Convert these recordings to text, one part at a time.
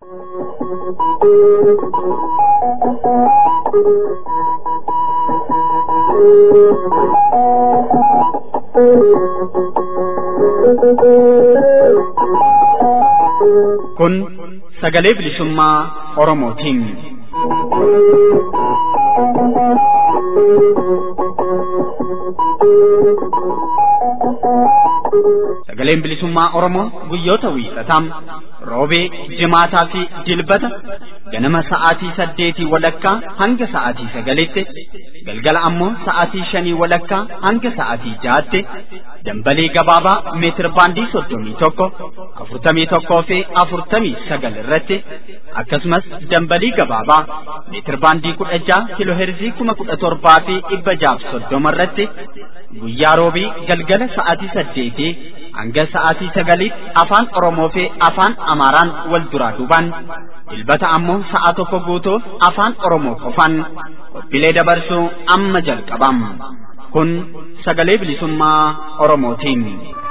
Kun sagalee bilisummaa Oromootiin. Sagaleen bilisummaa Oromoo guyyoota wiixataa roobee, jimaataa fi dilbata ganama sa'aatii saddeetii walakkaa hanga sa'aatii sagalitti galgala ammoo sa'aatii shanii walakkaa hanga sa'aatii jaatti dambalee gabaabaa meetir baandii soddomii tokko afurtamii tokkoo fi afurtamii sagal irratti akkasumas dambalii gabaabaa meetir baandii kudha jaha kiloo heerzii kuma kudha torbaa fi dhibba jaaf soddoma irratti guyyaa roobii galgala sa'aatii saddeetii hanga sa'aatii sagaliitti afaan Oromoo fi afaan Amaaraan wal duraa duubaan dilbata ammoo sa'a tokko guutuuf afaan Oromoo qofaan qophiilee dabarsuu amma jalqabam. Kun sagalee bilisummaa Oromootiin.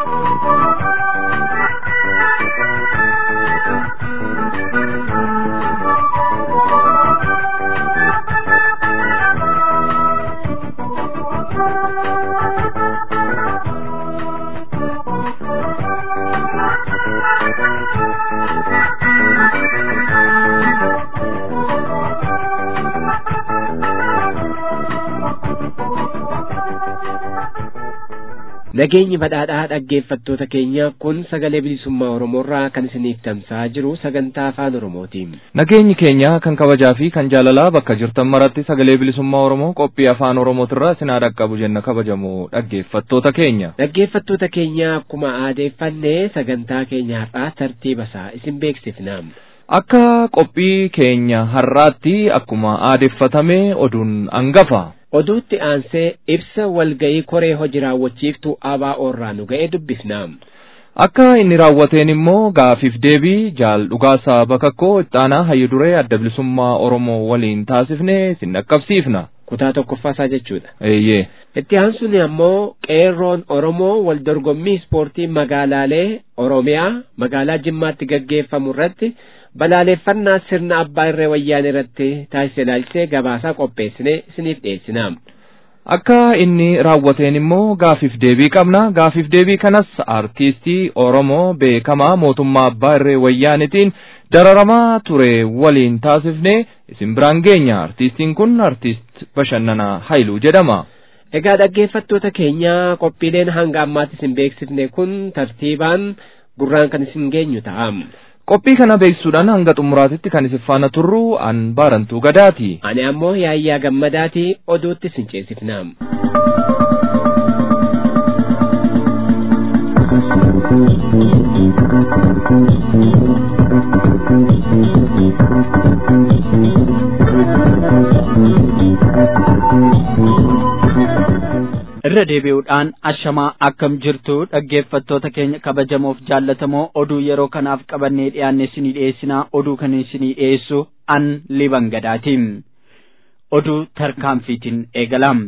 Nageenyi badhaadhaa dhaggeeffattoota keenya kun sagalee bilisummaa Oromoorraa kan isiniif tamsa'aa jiru sagantaa afaan Oromootiin. Nageenyi keenya kan kabajaa fi kan jaalalaa bakka jirtan maratti sagalee bilisummaa Oromoo qophii afaan Oromootirraa isin haa dhaqqabu jenna kabajamoo dhaggeeffattoota keenya. Dhaggeeffattoota keenya akkuma aadeeffannee sagantaa keenya har'aa tartiiba isaa isin beeksifna. Akka qophii keenya har'aatti akkuma aadeeffatame oduun hangafa. Oduutti aansee ibsa walga'ii koree hojii raawwachiiftuu ABO'rraa nu ga'e dubbifna. Akka inni raawwateen immoo gaafiif deebii jaal dhugaasaa bakakkoo ittaanaa hayyu duree adda bilisummaa Oromoo waliin taasifne isin dhaqqabsiifna. Kutaa tokkoffaasaa jechuudha. Eeyyee. Itti aansuun ammoo qeerroon Oromoo wal dorgommii ispoortii magaalaalee Oromiyaa magaalaa Jimmaatti gaggeeffamu irratti balaaleffannaa sirna abbaa irree wayyaanee irratti taasise ilaalchisee gabaasaa qopheessine isiniif dhiyeessina. Akka inni raawwateen immoo gaafiif deebii qabna. Gaafiif deebii kanas artiistii Oromoo beekamaa mootummaa abbaa irree wayyaanetiin dararamaa ture waliin taasifne isin biraan geenya. Artiistiin kun artiist Bashannanaa Haayiluu jedhama. Egaa dhaggeeffattoota keenya qophiileen hanga ammaatti isin beeksifne kun tartiibaan gurraan kan isin geenyu ta'a. Qophii kana beeksisuudhaan hanga xumuraatitti kan isin faana turru an baarantuu gadaati. Ani ammoo yaayyaa gammadaati oduutti isin ceesifna. irra deebi'uudhaan ashamaa akkam jirtu dhaggeeffattoota keenya kabajamoof jaallatamoo oduu yeroo kanaaf qabannee dhiyaanne isinii dhiyeessinaa oduu kan isinii dhiyeessu an liban gadaatiin oduu tarkaanfiitiin eegalam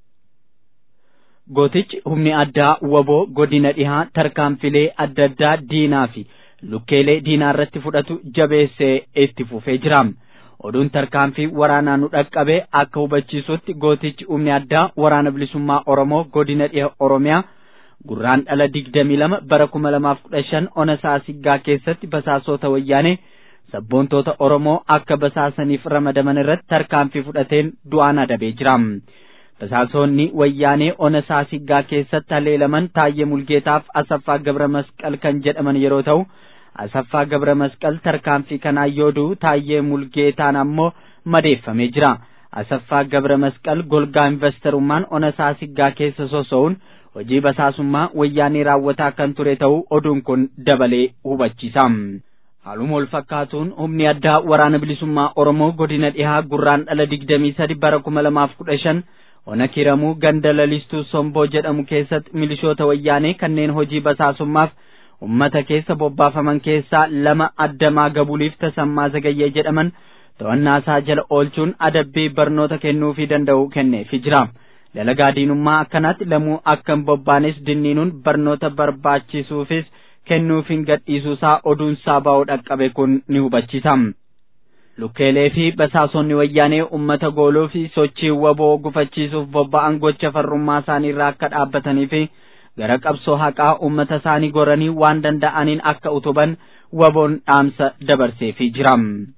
gootichi humni addaa waboo godina dhihaa tarkaanfilee adda addaa diinaa fi lukkeelee diinaa irratti fudhatu jabeessee itti fufee jira. oduun tarkaanfii waraanaa nu dhaqqabe akka hubachiisutti gootichi humni addaa waraana bilisummaa oromoo godina dhiha oromiyaa gurraan dhala digdamii lama bara kuma lamaaf kudha shan ona saasiggaa keessatti basaasota wayyaanee sabboontoota oromoo akka basaasaniif ramadaman irratti tarkaanfii fudhateen du'aan adabee jira. basaasonni wayyaanee ona saasiggaa keessatti haleelaman taayyee mulgeetaaf asaffaa gabra masqal kan jedhaman yeroo ta'u. asaffaa gabra masqal tarkaanfii kanaan yoodu taayyee mulgeetaan ammoo madeeffamee jira asaffaa gabra masqal golgaa investarummaan ona saasiggaa keessa soso'uun hojii basaasummaa wayyaanee raawwataa kan ture ta'uu oduun kun dabalee hubachiisa. Haaluma wal fakkaatuun humni addaa waraana bilisummaa Oromoo godina dhihaa gurraan dhala digdamii sadi bara kuma lamaaf kudha shan ona kiramuu ganda lalistuu somboo jedhamu keessatti milishoota wayyaanee kanneen hojii basaasummaaf ummata keessa bobbaafaman keessaa lama addamaa gabuliif tasammaa zagayyee jedhaman to'annaa isaa jala oolchuun adabbii barnoota kennuufii danda'u kenneefi jira. Dalagaa diinummaa akkanaatti lamuu akka hin bobbaanes dinniinuun barnoota barbaachisuufis kennuufiin gadhiisuusaa oduunsaa ba'uu dhaqqabe kun ni hubachiisa. Lukkeelee fi basaasonni wayyaanee uummata gooluu fi sochii waboo gufachiisuuf bobba'an gocha farrummaa isaanii irraa akka dhaabbatanii fi gara qabsoo haqaa uummata isaanii goranii waan danda'aniin akka utuban waboon dhaamsa dabarseefii jira.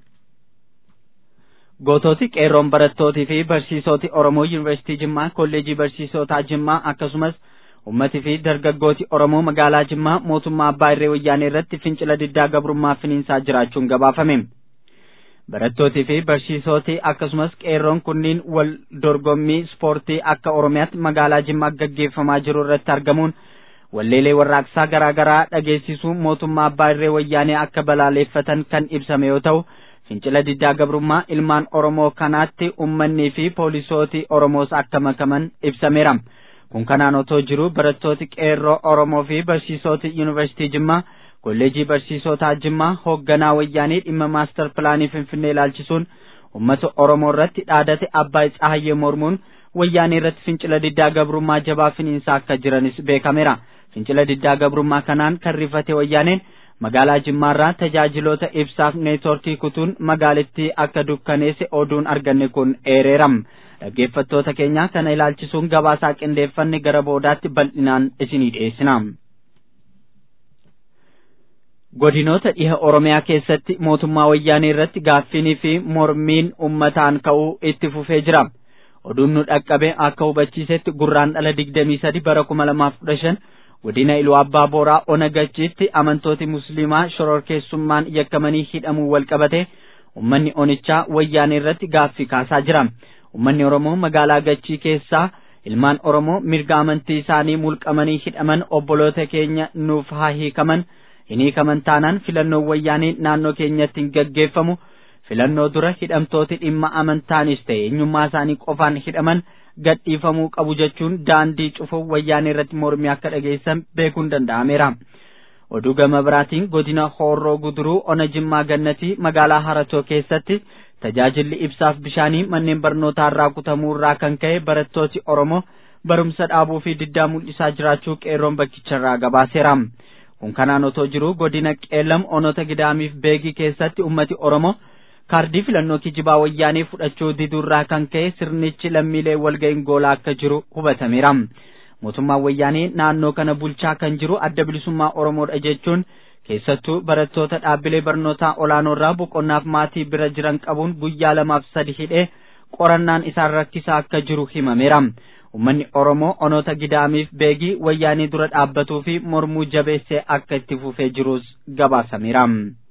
Gootooti qeerroon barattootii fi barsiisoti Oromoo Yuunivarsiitii Jimmaa Kolleejii Barsiisotaa Jimmaa akkasumas uummatii fi dargaggooti Oromoo magaalaa Jimmaa mootummaa Abbaa Irree Wayyaanee irratti fincila diddaa gabrummaa finiinsaa jiraachuun gabaafame. Barattootii fi barsiisoti akkasumas qeerroon kunniin wal dorgommii ispoortii akka Oromiyaatti magaalaa Jimmaa gaggeeffamaa jiru irratti argamuun walleelee warraaqsaa garaa garaa dhageessisuu mootummaa Abbaa Irree Wayyaanee akka balaaleeffatan kan ibsame yoo ta'u. fincila diddaa gabrummaa ilmaan Oromoo kanaatti ummannii fi poolisooti Oromoos akka makaman ibsameera. Kun kanaan otoo jiru barattooti qeerroo Oromoo fi barsiisoti Yuunivarsiitii Jimmaa kolleejii barsiisotaa Jimmaa hoogganaa wayyaanii dhimma maastar pilaanii Finfinnee ilaalchisuun uummata Oromoo irratti dhaadate Abbaay Tsahayyee mormuun wayyaanii irratti fincila diddaa gabrummaa jabaa finiinsaa akka jiranis beekameera. Fincila diddaa gabrummaa kanaan kan rifate wayyaaneen magaalaa Jimmaarraa tajaajiloota ibsaaf neetworkii kutuun magaalittii akka dukkaneesse oduun arganne kun eereeram. Dhaggeeffattoota keenya kana ilaalchisuun gabaasaa qindeeffanne gara boodaatti bal'inaan isinii dhiyeessina. Godinoota dhiha Oromiyaa keessatti mootummaa wayyaanee irratti gaaffiinii fi mormiin ummataan ka'uu itti fufee jira. Oduun nu dhaqqabe akka hubachiisetti gurraan dhala digdamii sadi bara kuma lamaaf kudha shan godina iluu abbaa booraa ona gachiitti amantooti musliimaa shororkeessummaan yakkamanii hidhamuu wal qabate ummanni onichaa wayyaanee irratti gaaffii kaasaa jira ummanni oromoo magaalaa gachii keessaa ilmaan oromoo mirga amantii isaanii mulqamanii hidhaman obboloota keenya nuuf haa hiikaman hin hiikaman taanaan filannoon wayyaanee naannoo keenyatti hin gaggeeffamu filannoo dura hidhamtooti dhimma amantaanis ta'e eenyummaa isaanii qofaan hidhaman gadhiifamuu qabu jechuun daandii cufuuf wayyaanee irratti mormii akka dhageessan beekuun danda'ameera. Oduu gama biraatiin godina Hoorroo Guduruu Ona Jimmaa Gannatii magaalaa Haratoo keessatti tajaajilli ibsaaf bishaanii manneen barnootaa irraa kutamuu irraa kan ka'e barattooti Oromoo barumsa dhaabuu fi diddaa mul'isaa jiraachuu qeerroon bakkicharraa gabaaseera. Kun kanaan otoo jiru godina Qeellam Onota Gidaamiif Beegii keessatti ummati Oromoo kaardii filannoo kijibaa wayyaanee fudhachuu diduurraa kan ka'e sirnichi lammiilee walga'iin goolaa akka jiru hubatameera. Mootummaan wayyaanee naannoo kana bulchaa kan jiru adda bilisummaa Oromoodha jechuun keessattuu barattoota dhaabbilee barnootaa olaanoorraa boqonnaaf maatii bira jiran qabuun guyyaa lamaaf sadi hidhee qorannaan isaan rakkisaa akka jiru himameera. Uummanni Oromoo onoota gidaamiif beegii wayyaanii dura dhaabbatuu fi mormuu jabeessee akka itti fufee jirus gabaasameera.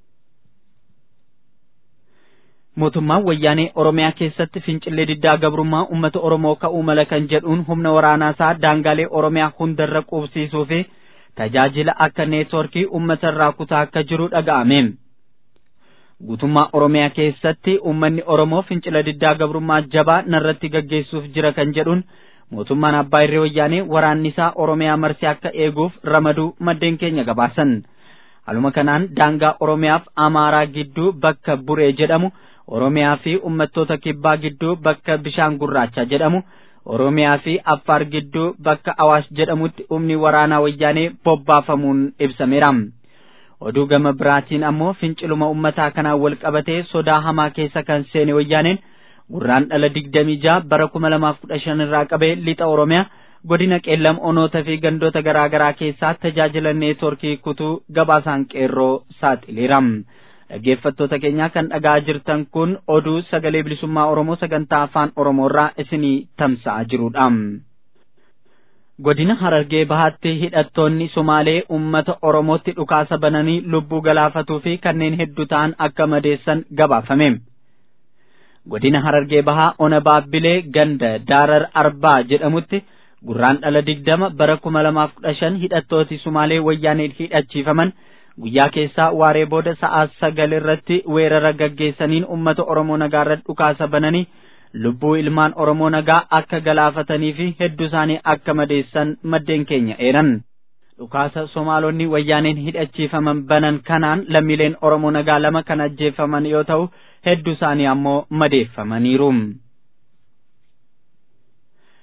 mootummaan wayyaanee oromiyaa keessatti fincillee diddaa gabrummaa uummata oromoo ka'uu mala kan jedhuun humna waraanaasaa daangaalee oromiyaa hundarra qubsiisuu fi tajaajila akka neetworkii uummata irraa kutaa akka jiru dhaga'ame. Guutummaa Oromiyaa keessatti uummanni Oromoo fincila diddaa gabrummaa jabaa narratti gaggeessuuf jira kan jedhuun mootummaan abbaa irree wayyaanee waraanni isaa Oromiyaa marsee akka eeguuf ramaduu maddeen keenya gabaasan. Haluma kanaan daangaa Oromiyaaf Amaaraa gidduu bakka Buree jedhamu Oromiyaa fi uummattoota kibbaa gidduu bakka Bishaan Gurraacha jedhamu Oromiyaa fi Affaar gidduu bakka Awaash jedhamutti humni waraanaa wayyaanee bobbaafamuun ibsameera. Oduu gama biraatiin ammoo finciluma uummataa kanaan wal qabatee sodaa hamaa keessa kan seene wayyaaneen gurraan dhala digdamii jaha bara kuma lamaaf kudha shan irraa qabee lixa Oromiyaa godina qeellam onoota fi gandoota garaa garaa keessaa tajaajila neetworkii kutuu gabaasaan qeerroo saaxileera. Dhaggeeffattoota keenyaa kan dhagaa jirtan kun oduu sagalee bilisummaa Oromoo sagantaa afaan Oromoorraa isinii tamsa'aa jirudha. Godina Harargee Bahaatti hidhattoonni Sumaalee uummata Oromootti dhukaasa bananii lubbuu galaafatuu fi kanneen hedduu ta'an akka madeessan gabaafame. Godina Harargee Bahaa Ona Baabbilee ganda Daarar Arbaa jedhamutti gurraan dhala digdama bara kuma lamaaf kudha shan hidhattooti Sumaalee wayyaaneen hidhachiifaman guyyaa keessaa waaree booda sa'aa sagal irratti weerara gaggeessaniin uummata Oromoo nagaa irratti dhukaasa bananii lubbuu ilmaan Oromoo nagaa akka galaafatanii fi hedduu isaanii akka madeessan maddeen keenya eeran. Dhukaasa Somaalonni wayyaaneen hidhachiifaman banan kanaan lammiileen Oromoo nagaa lama kan ajjeefaman yoo ta'u hedduu isaanii ammoo madeeffamaniiru.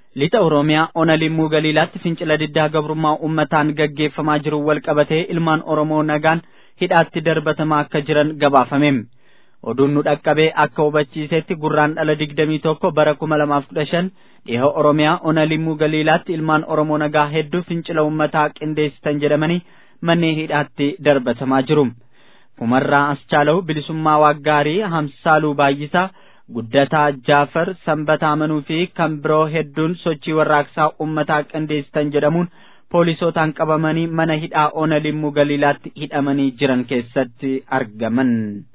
lixa oromiyaa ona limmuu galiilaatti fincila diddaa gabrummaa ummataan gaggeeffamaa jiru wal qabatee ilmaan oromoo nagaan hidhaatti darbatamaa akka jiran gabaafame oduun nu dhaqqabee akka hubachiisetti gurraan dhala digdamii tokko bara kuma lamaaf kudha shan dhiha oromiyaa ona limmuu galiilaatti ilmaan oromoo nagaa hedduu fincila ummataa qindeessitan jedhamanii manneen hidhaatti darbatamaa jiru kumarraa aschaalawu bilisummaa waaggaarii hamsaaluu baay'isaa guddataa jaafar sanbataa amanuu fi kan biroo hedduun sochii warraaqsaa ummataa qindeessitan jedhamuun poolisootaan qabamanii mana hidhaa ona limmuu galiilaatti hidhamanii jiran keessatti argaman.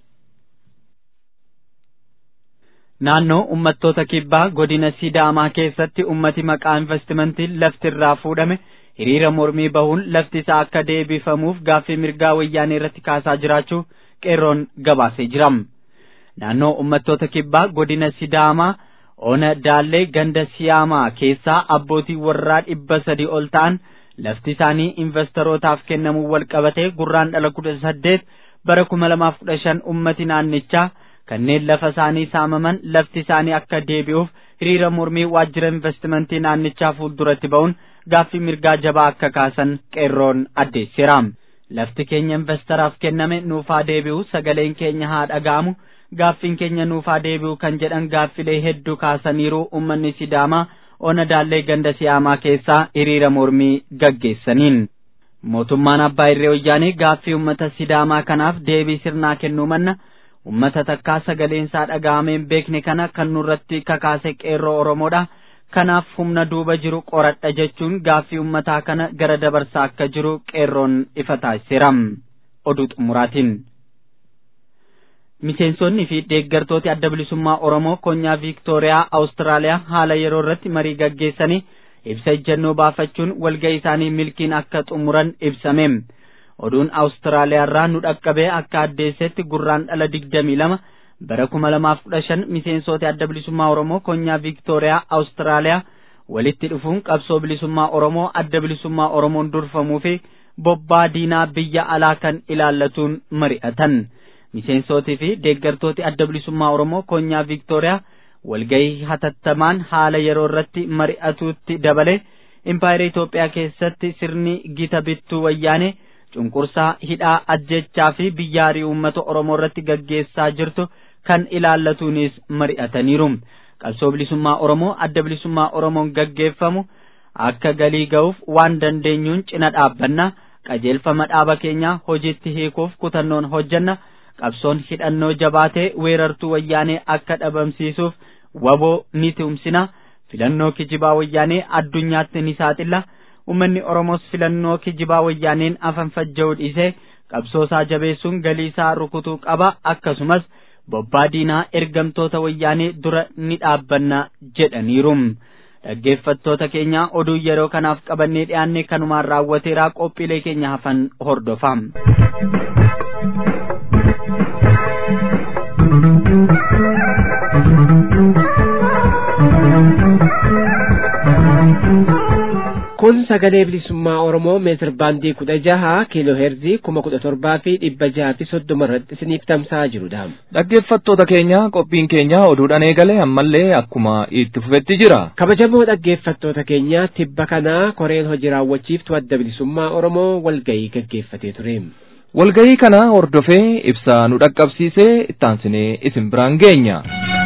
Naannoo uummattoota kibbaa godina Sidaamaa keessatti ummati maqaa investimentiin lafti irraa fuudhame hiriira mormii bahuun lafti isaa akka deebifamuuf gaaffii mirgaa wayyaanee irratti kaasaa jiraachuu qeerroon gabaasee jira. naannoo uummattoota kibbaa godina sidaamaa ona daallee ganda siyaamaa keessaa abbootii warraa dhibba sadii ol ta'an lafti isaanii investorotaaf kennamuu wal qabatee gurraan dhala kudha saddeet bara kuma lamaaf kudha shan ummati naannichaa kanneen lafa isaanii saamaman lafti isaanii akka deebi'uuf hiriira mormii waajjira investimentii naannichaa fuulduratti ba'uun gaaffii mirgaa jabaa akka kaasan qeerroon addeessiira. Lafti keenya investaraaf kenname nuufaa deebi'u sagaleen keenya haa dhaga'amu. gaaffiin keenya nuufaa deebi'u kan jedhan gaaffilee hedduu kaasaniiru ummanni sidaamaa ona daallee ganda siyaamaa keessaa hiriira mormii gaggeessaniin. Mootummaan abbaa irree wayyaanii gaaffii ummata sidaamaa kanaaf deebii sirnaa kennuu manna ummata takkaa sagaleensaa dhaga'ameen beekne kana kan nurratti kakaase qeerroo oromoodha. Kanaaf humna duuba jiru qoradha jechuun gaaffii ummataa kana gara dabarsaa akka jiru qeerroon ifa taasiseera. Oduu xumuraatiin. miseensonni fi deeggartooti adda bilisummaa oromoo konyaa viiktooriyaa awustiraaliyaa haala yeroo irratti marii gaggeessanii ibsa ejjennoo baafachuun walga'ii isaanii milkiin akka xumuran ibsame oduun awustiraaliyaa irraa nu dhaqqabee akka addeessetti gurraan dhala digdamii lama bara kuma lamaaf kudha shan miseensooti adda bilisummaa oromoo konyaa viiktooriyaa awustiraaliyaa walitti dhufuun qabsoo bilisummaa oromoo adda bilisummaa oromoon durfamuu fi bobbaa diinaa biyya alaa kan ilaallatuun mari'atan. miseensootii fi deeggartooti adda bilisummaa oromoo konyaa viiktooriyaa walgahii hatattamaan haala yeroo irratti mari'atuutti dabale impaayera Itoophiyaa keessatti sirni gita bittuu wayyaanee cunqursaa hidhaa ajjechaa fi biyyaarii uummata oromoo irratti gaggeessaa jirtu kan ilaallatuunis mari'ataniiru qabsoo bilisummaa oromoo adda bilisummaa oromoon gaggeeffamu akka galii ga'uuf waan dandeenyuun cina dhaabbanna qajeelfama dhaaba keenyaa hojiitti hiikuuf kutannoon hojjanna qabsoon hidhannoo jabaatee weerartuu wayyaanee akka dhabamsiisuuf waboo ni tumsina filannoo kijibaa wayyaanee addunyaatti ni saaxilla ummanni oromoos filannoo kijibaa wayyaaneen afanfajja'uu dhiisee qabsoosaa jabeessuun galiisaa rukutuu qaba akkasumas bobbaa diinaa ergamtoota wayyaanee dura ni dhaabbanna jedhaniiru. dhaggeeffattoota keenya oduu yeroo kanaaf qabannee dhiyaanne kanumaan raawwateeraa qophiilee keenya hafan hordofaa. kun sagalee bilisummaa oromoo meetir baandii kudha jaha kiiloo heerzii kuma kudha torbaa fi dhibba jaha fi soddoma irratti isiniif tamsa'aa jirudha. Dhaggeeffattoota keenya qophiin keenya oduudhaan eegale ammallee akkuma itti fufetti jira. Kabajamoo dhaggeeffattoota keenya tibba kanaa koreen hojii raawwachiiftu adda bilisummaa oromoo walgahii gaggeeffatee ture. Walgahii kana hordofee ibsaa nu dhaqqabsiisee ittaansinee isin biraan geenya.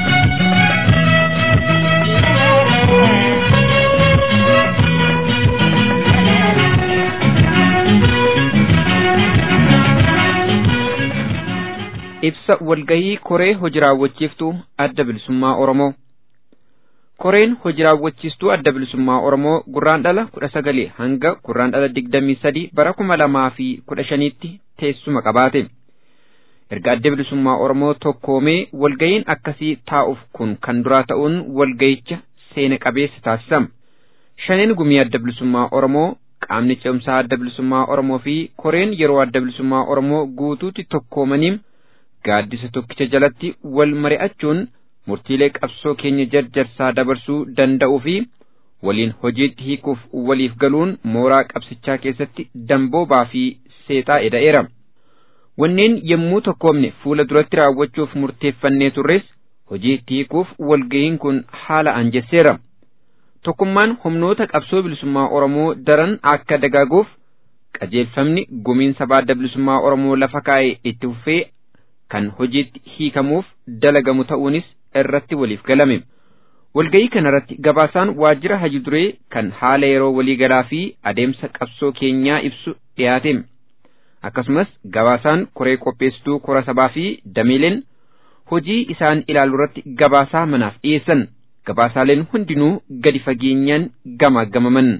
ibsa walgahii koree hojii raawwachiiftuu adda bilisummaa oromoo koreen hojii raawwachiistuu adda bilisummaa oromoo gurraandhala kudha sagal hanga gurraandhala digdamii sadii bara kuma lamaa fi kudha shaniitti teessuma qabaate erga adda bilisummaa oromoo tokkoomee walgahiin akkasii taa'uuf kun kan duraa ta'uun walgahicha seena qabeessa taasisama shaneen gumii adda bilisummaa oromoo qaamni cimsaa adda bilisummaa oromoo fi koreen yeroo adda bilisummaa oromoo guutuutti tokkoomanii gaaddisa tokkicha jalatti wal mari'achuun murtiilee qabsoo keenya jarjarsaa dabarsuu danda'uu fi waliin hojiitti hiikuuf waliif galuun mooraa qabsichaa keessatti damboobaa fi seexaa eda'eera. Wanneen yommuu tokkoomne fuula duratti raawwachuuf murteeffannee turres hojiitti hiikuuf walgahiin kun haala anjesseera. tokkummaan humnoota qabsoo bilisummaa Oromoo daran akka dagaaguuf qajeelfamni gumiin sabaa adda bilisummaa Oromoo lafa kaa'e itti fufee kan hojiitti hiikamuuf dalagamu ta'uunis irratti waliif galame. Walga'ii kanarratti gabaasaan waajjira haji duree kan haala yeroo waliigalaa fi adeemsa qabsoo keenyaa ibsu dhiyaate. Akkasumas gabaasaan koree qopheessituu kora sabaa fi dameeleen hojii isaan ilaalu irratti gabaasaa manaaf dhiyeessan. Gabaasaaleen hundinuu gadi fageenyaan gamaagamaman.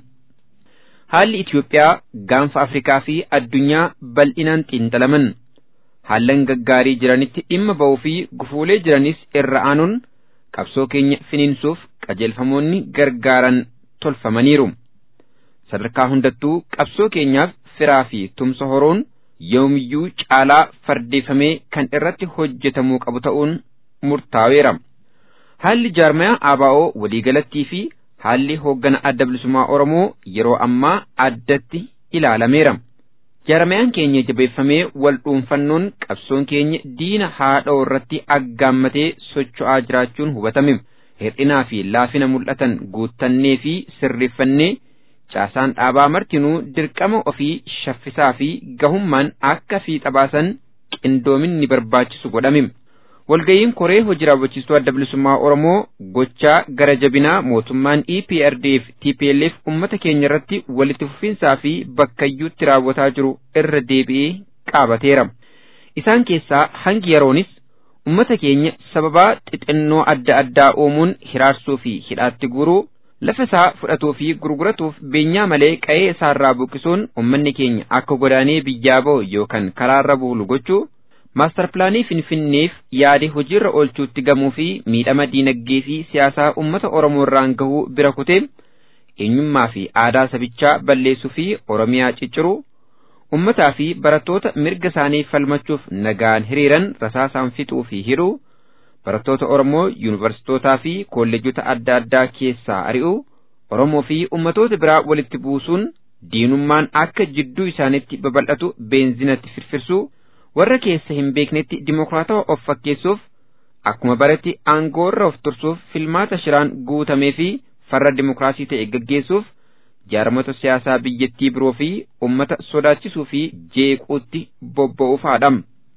Haalli Itiyoophiyaa gaanfa Afrikaa fi addunyaa bal'inaan xiinxalaman. Haallan gaggaarii jiranitti dhimma ba'uu fi gufuulee jiranis irra aanuun qabsoo keenya finiinsuuf qajeelfamoonni gargaaran tolfamaniiru. Sadarkaa hundattuu qabsoo keenyaaf firaa fi tumsa horoon yoomiyyuu caalaa fardeeffamee kan irratti hojjetamuu qabu ta'uun murtaa'eera. Haalli jaarmayaa ABO waliigalattii fi haalli hooggana adda bilisummaa Oromoo yeroo ammaa addatti ilaalameera. Jaarmayaan keenya jabeeffamee wal dhuunfannoon qabsoon keenya diina haadhoo irratti aggaammatee socho'aa jiraachuun hubatame. Hir'inaa fi laafina mul'atan guuttannee fi sirreeffannee caasaan dhaabaa martinuu dirqama ofii shaffisaa fi gahummaan akka fiixa baasan qindoominni barbaachisu godhame. Walga'iin koree hojii raawwachiistuu adda bilisummaa Oromoo gochaa gara jabinaa mootummaan EPRDF TPLF uummata keenya irratti walitti fufinsaa fi bakkayyuutti raawwataa jiru irra deebi'ee qaabateera. Isaan keessaa hangi yeroonis uummata keenya sababaa xixinnoo adda addaa uumuun hiraarsuu fi hidhaatti guuruu lafa isaa fudhatuu fi gurguratuuf beenyaa malee qa'ee isaarraa buqqisuun uummanni keenya akka godaanee biyyaa ba'u yookaan karaarra buulu gochuu maastar pilaanii finfinneef yaade hojiirra oolchuutti gamuu fi miidhama diinagdee fi siyaasaa uummata oromoo irraan gahuu bira kutee eenyummaa fi aadaa sabichaa balleessuu fi oromiyaa cicciruu ummataa fi barattoota mirga isaanii falmachuuf nagaan hiriiran rasaasaan fixuu fi hidhuu barattoota oromoo yuunivarsiitootaa fi kolleejota adda addaa keessaa ari'uu oromoo fi ummatoota biraa walitti buusuun diinummaan akka jidduu isaanitti babal'atu beenzinatti firfirsuu warra keessa hin beeknetti dimokiraatawaa of fakkeessuuf akkuma baratti aangoorra of tursuuf filmaata shiraan guutamee fi farra dimokiraasii ta'e gaggeessuuf jaarmota siyaasaa biyyattii biroo fi ummata sodaachisuu fi jeequutti bobba'uufaadha.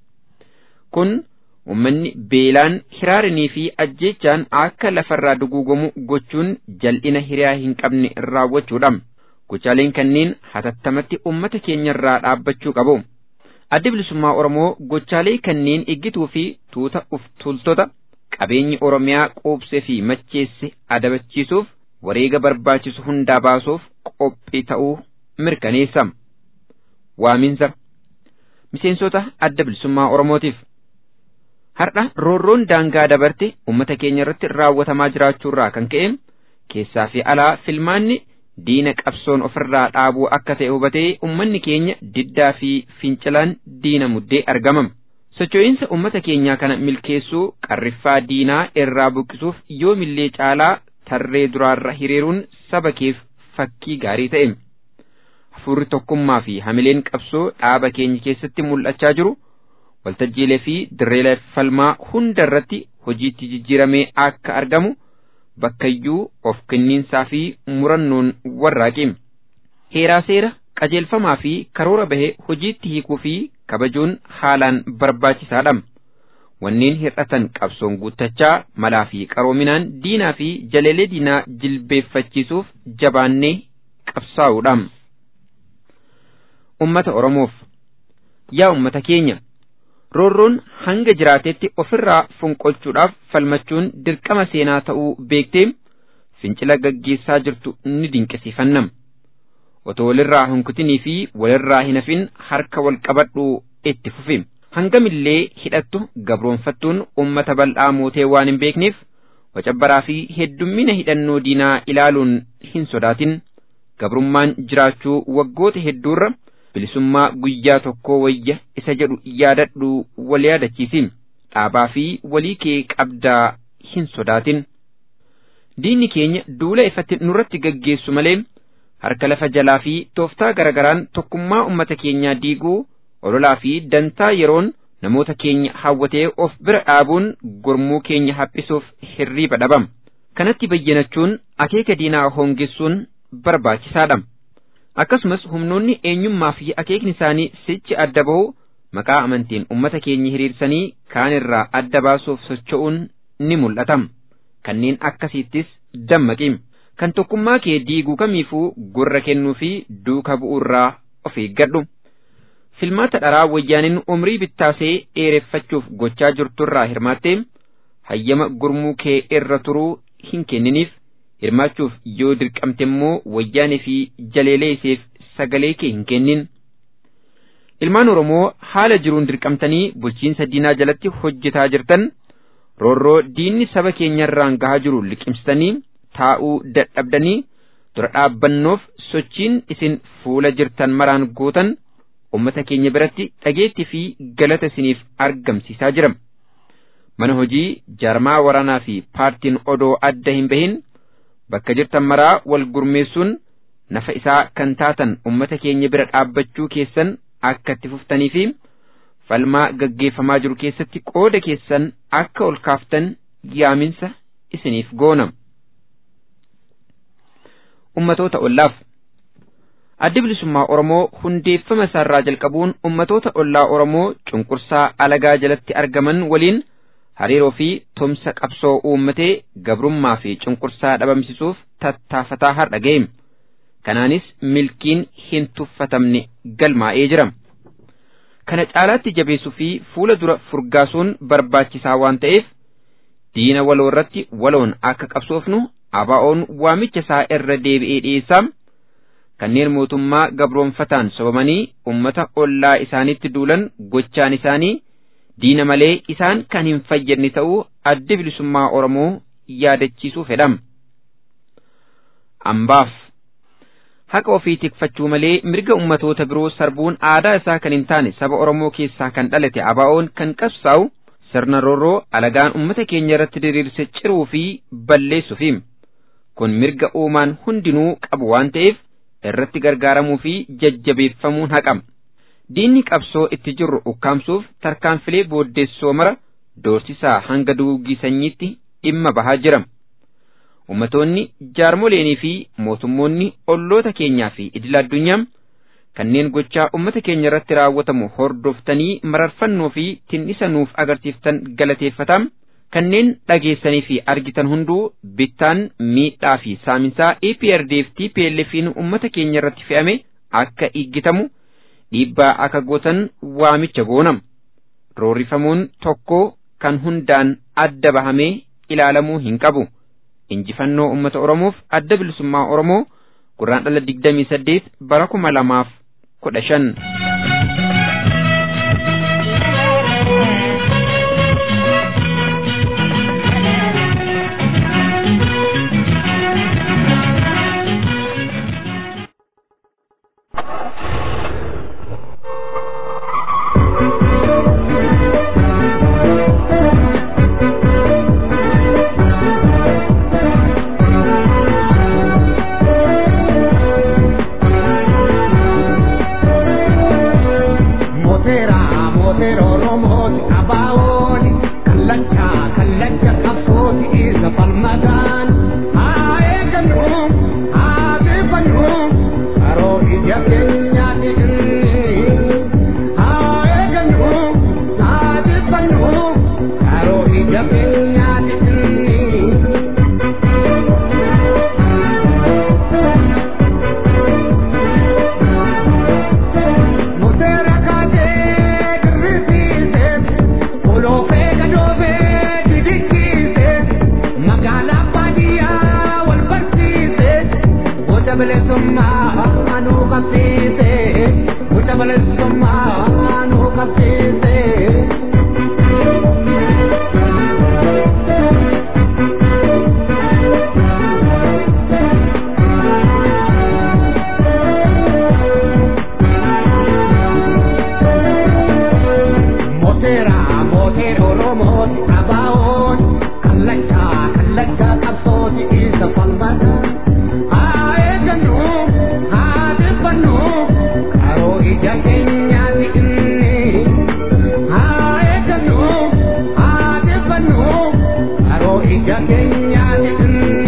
Kun ummanni beelaan hiraarinii fi ajjeechaan akka lafarraa duguugamu gochuun jal'ina hiriyaa hin qabne raawwachuudha. Gochaaleen kanneen hatattamatti ummata keenyarraa dhaabbachuu qabu. Addi bilisummaa Oromoo gochaalee kanneen eeggituu fi tuuta uf tuultota qabeenyi Oromiyaa quubsee fi macheesse adabachiisuuf wareega barbaachisu hundaa baasuuf qophii ta'uu mirkaneessa. Waaminsa miseensota adda bilisummaa Oromootiif. Har'a roorroon daangaa dabarte uummata keenya irratti raawwatamaa jiraachuurraa kan ka'e keessaa fi alaa filmaanni diina qabsoon ofirraa dhaabuu akka ta'e hubatee ummanni keenya diddaa fi fincilaan diina muddee argamam. Socho'iinsa ummata keenyaa kana milkeessuu qarriffaa diinaa irraa buqqisuuf yoomillee caalaa tarree duraarra hiriiruun saba keef fakkii gaarii ta'e. Hafuurri tokkummaa fi hamileen qabsoo dhaaba keenya keessatti mul'achaa jiru waltajjiilee fi dirreelee falmaa hunda irratti hojiitti jijjiiramee akka argamu. bakkayyuu of kenniinsaa fi murannoon warraaqe. Heeraa seera qajeelfamaa fi karoora bahee hojiitti hiikuu fi kabajuun haalaan barbaachisaadha. Wanneen hir'atan qabsoon guuttachaa malaa fi qaroominaan diinaa fi jaleelee diinaa jilbeeffachiisuuf jabaannee qabsaa'uudha. Ummata Oromoof yaa ummata keenya roorroon hanga jiraatetti ofirraa fonqolchuudhaaf falmachuun dirqama seenaa ta'uu beektee fincila gaggeessaa jirtu ni dinqisiifannam. Otoo walirraa hunkutinii fi walirraa hin hafin harka wal qabadhuu itti fufi. Hangamillee hidhattu gabroonfattuun uummata bal'aa mootee waan hin beekneef wacabbaraa fi heddummina hidhannoo diinaa ilaaluun hin sodaatin. Gabrummaan jiraachuu waggoota hedduurra bilisummaa guyyaa tokkoo wayya isa jedhu yaadadhu wal yaadachiisi dhaabaa fi walii kee qabdaa hin sodaatin. Diinni keenya duula ifatti nurratti gaggeessu malee harka lafa jalaa fi tooftaa garagaraan tokkummaa ummata keenyaa diiguu ololaa fi dantaa yeroon namoota keenya hawwatee of bira dhaabuun gurmuu keenya haphisuuf hirriiba dhabam. kanatti bayyanachuun akeeka diinaa hongessuun barbaachisaadha. Akkasumas humnoonni eenyummaa fi akeekni isaanii sichi adda bahu maqaa amantiin ummata keenya hiriirsanii kaan irraa adda baasuuf socho'uun ni mul'ata. Kanneen akkasiittis dammaqi. Kan tokkummaa kee diiguu kamiifuu gurra kennuu fi duuka bu'uurraa of eeggadhu. Filmaata dharaa wayyaaniin umrii bittaasee dheereffachuuf gochaa jirturraa hirmaattee hayyama gurmuu kee irra turuu hin kenniniif hirmaachuuf yoo dirqamte immoo wayyaanee fi jaleelee iseef sagalee kee hin kennin. Ilmaan Oromoo haala jiruun dirqamtanii bulchiinsa diinaa jalatti hojjetaa jirtan roorroo diinni saba keenyarraan gahaa jiru liqimsitanii taa'uu dadhabdanii dura dhaabbannoof sochiin isin fuula jirtan maraan gootan ummata keenya biratti dhageettii fi galata isiniif argamsiisaa jira. Mana hojii jaarmaa waraanaa fi paartiin odoo adda hin bahin bakka jirtan maraa wal gurmeessuun nafa isaa kan taatan ummata keenya bira dhaabbachuu keessan akka itti fuftanii fi falmaa gaggeeffamaa jiru keessatti qooda keessan akka ol kaaftan yaaminsa isiniif goona. Ummatoota ollaaf Addi bilisummaa Oromoo hundeeffama isaarraa jalqabuun ummatoota ollaa Oromoo cunqursaa alagaa jalatti argaman waliin hariiroo fi tumsa qabsoo uummatee gabrummaa fi cunqursaa dhabamsisuuf tattaafataa har'a ga'e. Kanaanis milkiin hin tuffatamne galmaa'ee jira. Kana caalaatti jabeessuu fi fuula dura furgaasuun barbaachisaa waan ta'eef diina waloo irratti waloon akka qabsoofnu abaa'oon waamicha isaa irra deebi'ee dhiyeessaa. kanneen mootummaa gabroonfataan sobamanii ummata ollaa isaanitti duulan gochaan isaanii diina malee isaan kan hin fayyadne ta'uu addi bilisummaa Oromoo yaadachiisuu fedham. Ambaaf haqa ofii tikfachuu malee mirga ummatoota biroo sarbuun aadaa isaa kan hin taane saba Oromoo keessaa kan dhalate abaa'oon kan qabsaa'u sirna roorroo alagaan ummata keenya irratti diriirse ciruu fi balleessuufi. Kun mirga uumaan hundinuu qabu waan ta'eef irratti gargaaramuu fi jajjabeeffamuun haqama. Diinni qabsoo itti jirru ukkaamsuuf tarkaanfilee booddeessoo mara doorsisaa hanga duugii sanyiitti dhimma bahaa jira. Ummatoonni jaarmoleenii fi mootummoonni olloota keenyaa fi idila addunyaa kanneen gochaa ummata keenya irratti raawwatamu hordoftanii mararfannoo fi tin'isa nuuf agarsiiftan galateeffatam. kanneen dhageessanii fi argitan hunduu bittaan miidhaa fi saaminsaa EPRDF TPLF'n uummata keenya irratti fe'ame akka iggitamu dhiibbaa akka gootan waamicha goonam. Roorrifamuun tokko kan hundaan adda bahamee ilaalamuu hin qabu. Injifannoo uummata Oromoof adda bilisummaa Oromoo gurraan dhala digdamii saddeet bara kuma lamaaf kudha shan. ija keenya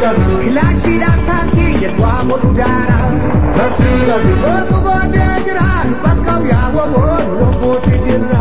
Kilaashiidhaan taasii jedhaa godhu daara. Gootu boodee jira bakka yaa'u boonu lubbuutti jirra.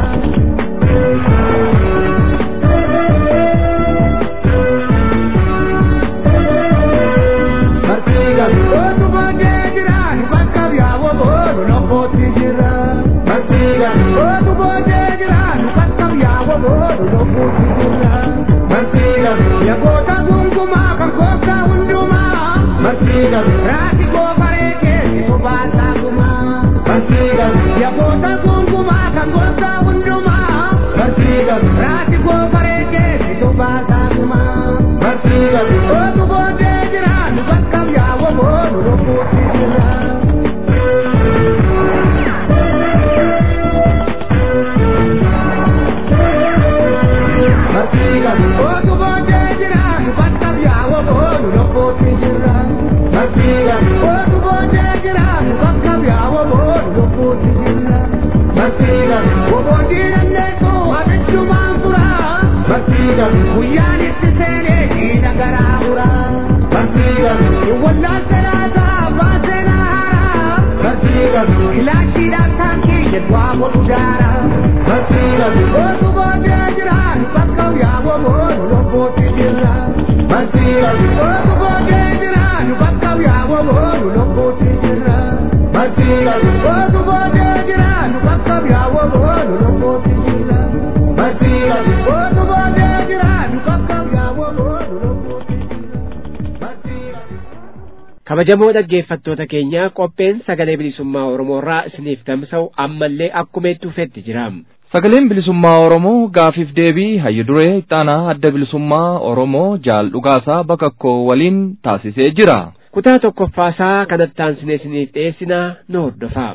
Gootu boodee jira bakka yaa'u boonu lubbuutti jirra. Gootu boodee jira bakka yaa'u boonu lubbuutti jirra. Yagoota gungumaa kan gooftaa hundumaa. Raati goofaree keessi baasaa gumaa. Yagoota gungumaa kan gooftaa hundumaa. Raati goofaree keessi baasaa gumaa. Ootu boodee jiraan bakka yaa'u boonu lubbuutti jira. Ootu boodee jiraan bakka yaa'u boonu lubbuutti jira. Ootu boodee jiraan bakka yaa'u boonu lubbuutti jira. Boboodii dandeessu abichumaan fura. Guyyaan itti seenee jiidha garaa fura. Wallaan salaataa baasee naara. Kilaashiidhaan taankii jedhaa godhu daara. Ootu boodee jiraan bakka yaa'u boonu lubbuutti jira. Ootu boodee jiraan bakka yaa'u boonu lubbuutti jira. Ootu boodee jiraan bakka yaa'u boonu lubbuutti jira. Ootu boodee jiraan bakka yaa'u boonu lubbuutti jira. kabajamoo dhaggeeffattoota keenya qopheen sagalee bilisummaa oromoorraa isiniif tamsa'u ammallee akkuma itti fufetti jira Sagaleen bilisummaa Oromoo gaafiif deebii hayyu duree ixaanaa adda bilisummaa Oromoo jaal dhugaasaa bakakkoo waliin taasisee jira. kutaa tokkoffaasaa kanatti aansinee isiniif dhiyeessinaa nu hordofaa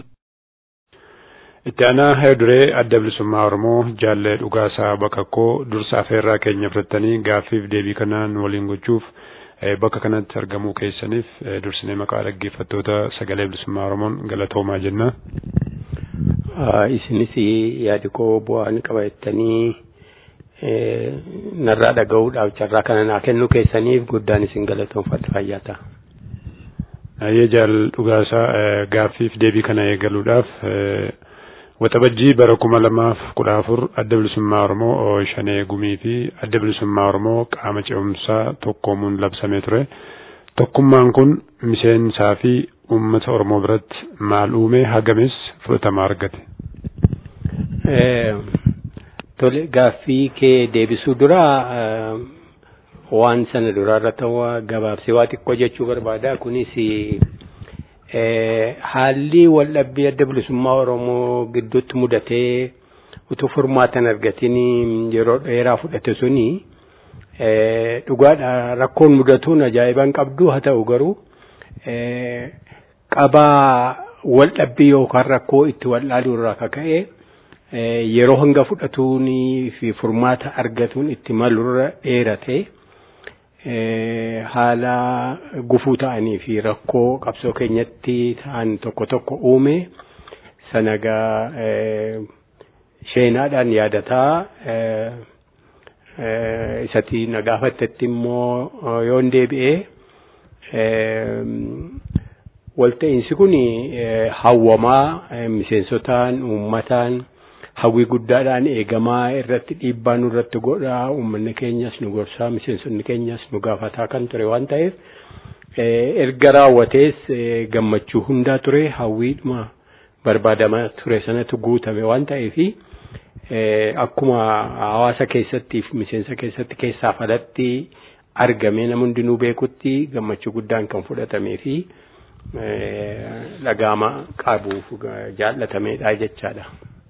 Itti aanaa hayyu duree adda bilisummaa Oromoo jaallee dhugaasaa bakakkoo dursa afeerraa keenya fudhattanii gaaffiif deebii kanaan waliin gochuuf eh, bakka kanatti argamuu keessaniif eh, dursinee maqaa dhaggeeffattoota sagalee bilisummaa Oromoon galatoomaa jenna. isinis yaadi koo bu'aan qabattanii narraa dhaga'uudhaaf carraa kana naa kennuu keessaniif guddaan isin galatoomfadha fayyaa ta'a. Ayyee jaal dhugaasaa eh, gaaffiif deebii kana eegaluudhaaf eh, waxabajjii bara kuma lamaaf kudha afur adda bilisummaa Oromoo oh, shanee gumii fi adda bilisummaa Oromoo qaama ce'umsaa tokkoomuun labsamee ture. Tokkummaan kun miseensaa fi uummata Oromoo biratti maal uume hagamis fudhatama argate. Eh, Tole gaaffii kee deebisuu dura eh, waan sana duraarra ta'u gabaabsee waa xiqqoo jechuu barbaada. Kunis eh, haalli waldhabbii adda bilisummaa Oromoo gidduutti mudatee utuu furmaatan argatiin yeroo dheeraa fudhate suni eh, dhugaadha rakkoon mudatuun ajaa'iban qabdu haa ta'u garuu eh, qabaa waldhabbii yookaan rakkoo itti waldhaaluu irraa kaka'e eh, yeroo hanga fudhatuunii fi furmaata argatuun itti malurra dheerate eh, haala gufuu ta'anii fi rakkoo qabsoo keenyatti ta'an tokko tokko uume sanagaa eh, sheenaadhaan yaadataa eh, eh, isatti na gaafattetti immoo eh, yoon deebi'ee eh, walta'iinsi kun eh, hawwamaa eh, miseensotaan uummataan hawwii guddaadhaan eegamaa irratti dhiibbaa nurratti godhaa uummanni keenyas nu gorsaa miseensonni keenyas nu gaafataa kan ture waan ta'eef eh, erga raawwatees eh, gammachuu hundaa ture hawwiidhuma barbaadamaa ture sanatu guutame waan ta'eefi eh, akkuma hawaasa keessattiif miseensa keessatti keessaaf alatti argamee nama hundinuu beekutti gammachuu guddaan kan fudhatamee fi dhagaama qabuuf jaallatameedha jechaadha.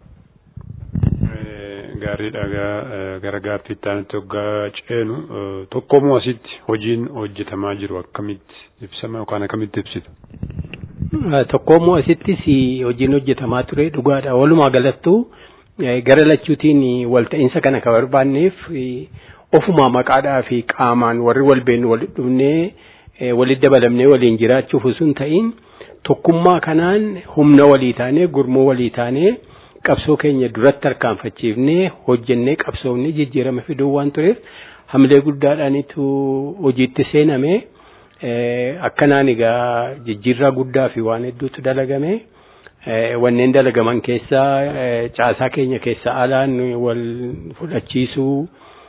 Gaarii dhagaa gara gaaffii itti hoggaa ceenu tokkomoo asitti hojiin hojjetamaa jiru akkamitti ibsama yookaan akkamitti ibsitu? Tokkomoo asittis hojiin hojjetamaa ture dhugaadha. Walumaa galattuu gara lachuutiin walta'iinsa kana kan barbaanneef ofuma maqaadhaa fi qaamaan warri wal beenu walitti dhufnee walitti dabalamnee waliin jiraachuuf osoo hin ta'in tokkummaa kanaan humna walii taanee gurmuu walii taanee qabsoo keenya duratti harkaanfachiifnee hojjennee qabsoofnee jijjiirama fiduu waan tureef hamilee guddaadhaanitu hojiitti seename akkanaan egaa jijjiirraa guddaa fi waan hedduutu dalagame. Wanneen dalagaman keessaa caasaa keenya keessa alaan wal fudhachiisuu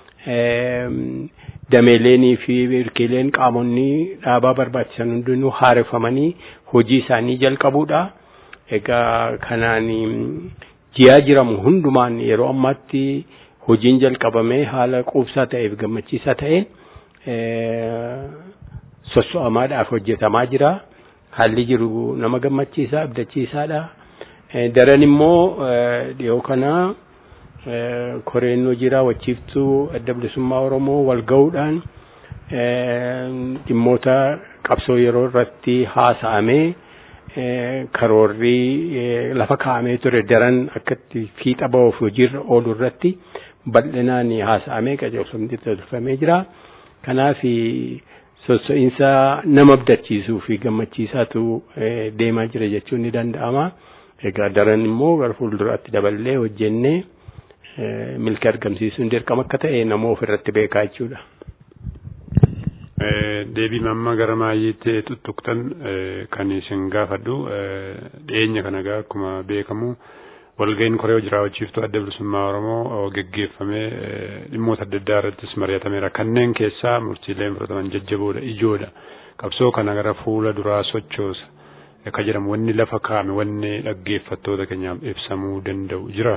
dameeleenii fi hirkiileen qaamonni dhaabaa barbaachisan hundinuu haareffamanii hojii isaanii jalqabuudha. Egaa kanaan ji'aa jiramu hundumaan yeroo ammaatti hojiin jalqabamee haala quubsaa ta'eef gammachiisaa ta'een sosso'amaadhaaf hojjetamaa jira. Haalli jiru nama gammachiisaa abdachiisaadha. Daran immoo dhiyoo kana koreen hojii raawwachiiftuu adda bilisummaa Oromoo wal ga'uudhaan dhimmoota qabsoo yeroo irratti haasa'amee karoorri lafa kaa'amee ture daran akkatti fiixa ba'uuf hojiirra oolu irratti bal'inaan haasa'amee qajeelfamni tolfamee jira. Kanaaf sosso'iinsa nama abdachiisuu fi gammachiisaatu deemaa jira jechuun ni danda'ama. Egaa daran immoo gara fuulduraatti daballee hojjennee milki argamsiisuun dirqama akka ta'e nama ofirratti beekaa jechuudha. Deebii mamma gara maayyiitti tuttuqtan kan isin gaafadhu dhiyeenya kana egaa akkuma beekamu walga'iin koree hojii raawwachiiftuu adda bilisummaa Oromoo geggeeffamee dhimmoota adda addaa irrattis mari'atameera. Kanneen keessaa murtiileen fudhataman jajjaboodha, ijoodha. Qabsoo kana gara fuula duraa sochoosa. Akka jedhamu wanni lafa kaa'ame wanni dhaggeeffattoota keenyaaf ibsamuu danda'u jira.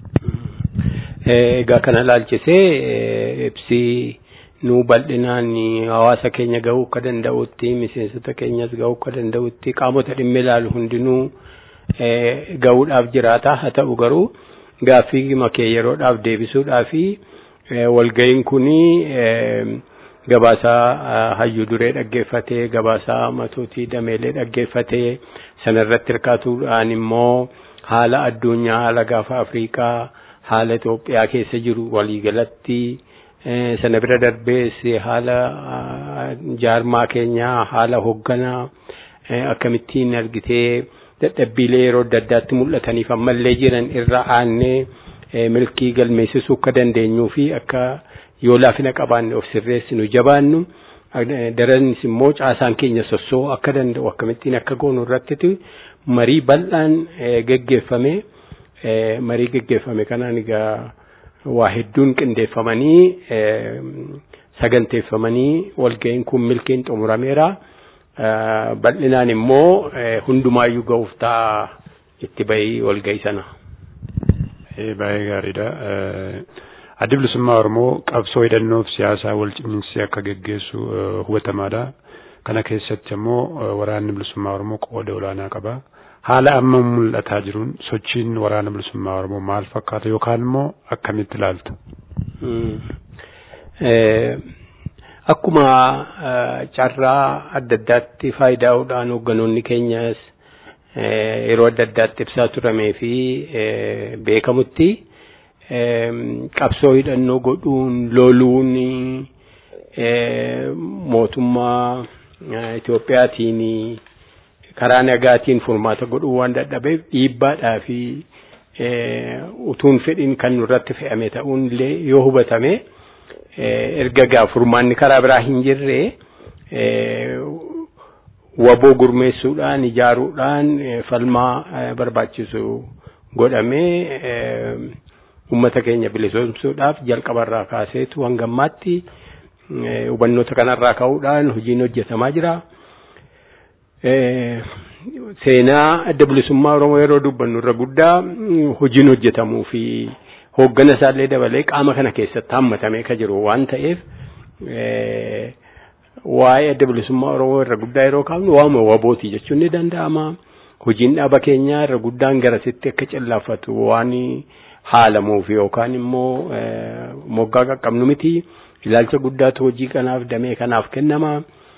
Egaa kana laalchisee ibsi nu bal'inaan hawaasa keenya gahuu akka danda'utti miseensota keenyas gahuu akka danda'utti qaamota dhimma ilaalu hundinuu gahuudhaaf jiraata haa ta'u garuu gaaffii makee yeroodhaaf deebisuudhaaf walga'iin kuni gabaasaa hayyuu duree dhaggeeffatee gabaasaa matootii dameelee dhaggeeffatee sanarratti hirkaatuudhaan immoo haala addunyaa haala gaafa afriikaa haala Itoophiyaa keessa jiru waliigalatti sana bira darbees haala jaarmaa keenyaa haala hoogganaa akkamittiin argitee dadhabbiilee yeroo adda addaatti mul'ataniif ammallee jiran irra aannee milkii galmeessisuu akka dandeenyuu fi akka yoo laafina qabaanne of sirreessinu jabaannu daranis immoo caasaan keenya sossoo akka danda'u akkamittiin akka goonu irratti marii bal'aan geggeeffame marii geggeeffame kanaan egaa waa hedduun qindeeffamanii saganteeffamanii walga'iin kun milkiin xumurameera. bal'inaan immoo hundumaayyuu ga'uuf ta'a itti bahii walga'ii sana. Baay'ee gaariidha. Addi bilisummaa Oromoo qabsoo hidhannoof siyaasaa wal cimminsee akka geggeessu hubatamaadha. Kana keessatti immoo waraanni bilisummaa Oromoo qooda olaanaa qaba. Haala amma mul'ataa jiruun sochiin waraana bilisummaa Oromoo maal fakkaata yookaan immoo akkamitti ilaalta? Akkuma carraa adda addaatti faayidaa'uudhaan hoogganoonni keenyas yeroo adda addaatti ibsaa turamee fi beekamutti qabsoo hidhannoo godhuun loluun mootummaa Itoophiyaatiin karaa nagaatiin furmaata godhuu waan dadhabeef dhiibbaadhaa fi utuun fedhiin kan nurratti fe'ame ta'uun illee yoo hubatame. erga gaa furmaanni karaa biraa hin jirre waboo gurmeessuudhaan ijaaruudhaan falmaa barbaachisu godhamee ummata keenya bilisoomsuudhaaf jalqabarraa kaaseetu hanga ammaatti hubannoota kanarraa ka'uudhaan hojiin hojjetamaa jira. Seenaa adda bilisummaa Oromoo yeroo dubbannu irra guddaa hojiin hojjetamuu fi hooggana isaallee dabalee qaama kana keessatti hammatamee ka jiru waan ta'eef waa'ee adda bilisummaa Oromoo irra guddaa yeroo kaafnu waama wabooti jechuun ni danda'ama. Hojiin dhaaba keenyaa irra guddaan garasitti akka cillaaffatu waan haalamuuf yookaan immoo moggaa qaqqabnu miti. Ilaalcha guddaatu hojii kanaaf damee kanaaf kennama.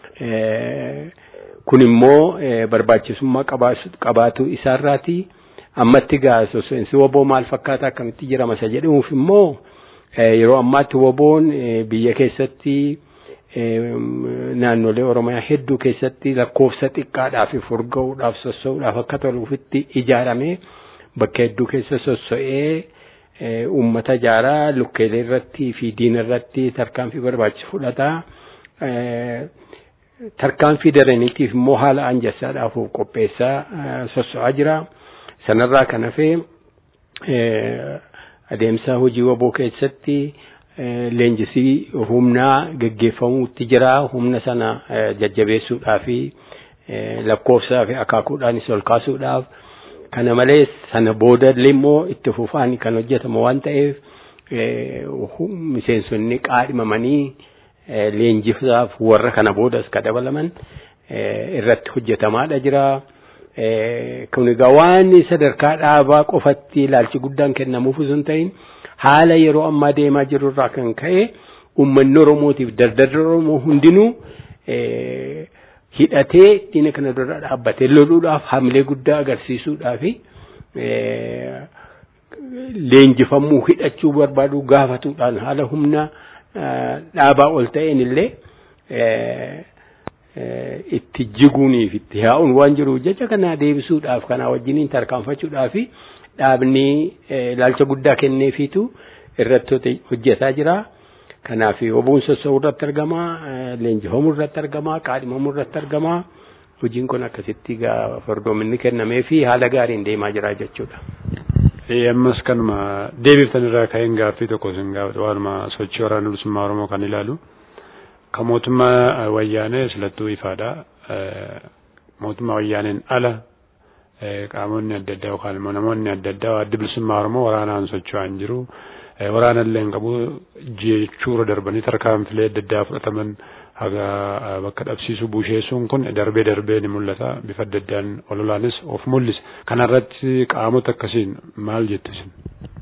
Kun immoo barbaachisummaa qabaatu isaarraati. ammatti gaa sosso'insi woboo maal fakkaata akkamitti jirama isa jedhamuuf immoo yeroo ammaatti woboon biyya keessatti naannolee oromiyaa hedduu keessatti lakkoofsa xiqqaadhaaf furga'uudhaaf sossa'uudhaaf akka toluufitti ijaaramee bakka hedduu keessa sosso'ee uummata ijaaraa lukkeelee irratti fi diina irratti tarkaanfii barbaachisu fudhataa tarkaanfii daraniitiif immoo haala anjasaadhaaf qopheessaa sosso'aa jira. Sanarraa kan hafee adeemsa hojii waboo keessatti leenjisii humnaa geggeeffamuutti jira. Humna sana jajjabeessuudhaa fi lakkoofsaa fi akaakuudhaanis ol kaasuudhaaf. Kana malees sana boodallee immoo itti fufaan kan hojjetamu waan ta'eef miseensonni qaadhimamanii leenjisaaf warra kana boodas ka dabalaman irratti hojjetamaadha jira. Kun egaa waan sadarkaa dhaabaa qofatti ilaalchi guddaan kennamuuf osoo hin ta'in haala yeroo ammaa deemaa jiru irraa kan ka'e uummanni Oromootiif dardarri Oromoo hundinuu hidhatee diina kana dura dhaabbatee loluudhaaf hamilee guddaa agarsiisuudhaaf leenjifamuu hidhachuu barbaadu gaafatuudhaan haala humna dhaabaa ol ta'een illee itti jiguuniif itti yaa'uun waan jiruuf jecha kana deebisuudhaaf kana wajjiniin tarkaanfachuudhaaf dhaabni ilaalcha guddaa kenneefiitu irratti hojjetaa jira. Kanaaf obuun sossoo'uu irratti argama, leenjifamuu irratti argama, qaadhimamuu irratti argama. Hojiin kun akkasitti fardoominni kennamee fi haala gaariin deemaa jira jechuudha. Ammas kanuma deebiftan irraa ka'een gaaffii tokko isin gaafatu waanuma sochii waraana bilisummaa Oromoo kan ilaalu. Kan mootummaa wayyaanee silattuu ifaadha. Mootummaa wayyaaneen ala qaamonni adda addaa yookaan immoo namoonni adda addaa adda bilisummaa Oromoo waraanaan socho'aa hin jiru. waraana illee hin qabu jechuura darbanii tarkaanfilee adda addaa fudhataman haga bakka dhabsiisuu busheessuun kun darbee darbee ni mul'ata bifa adda addaan ololaanis of mul'isa kanarratti qaamota akkasiin maal jettu isin.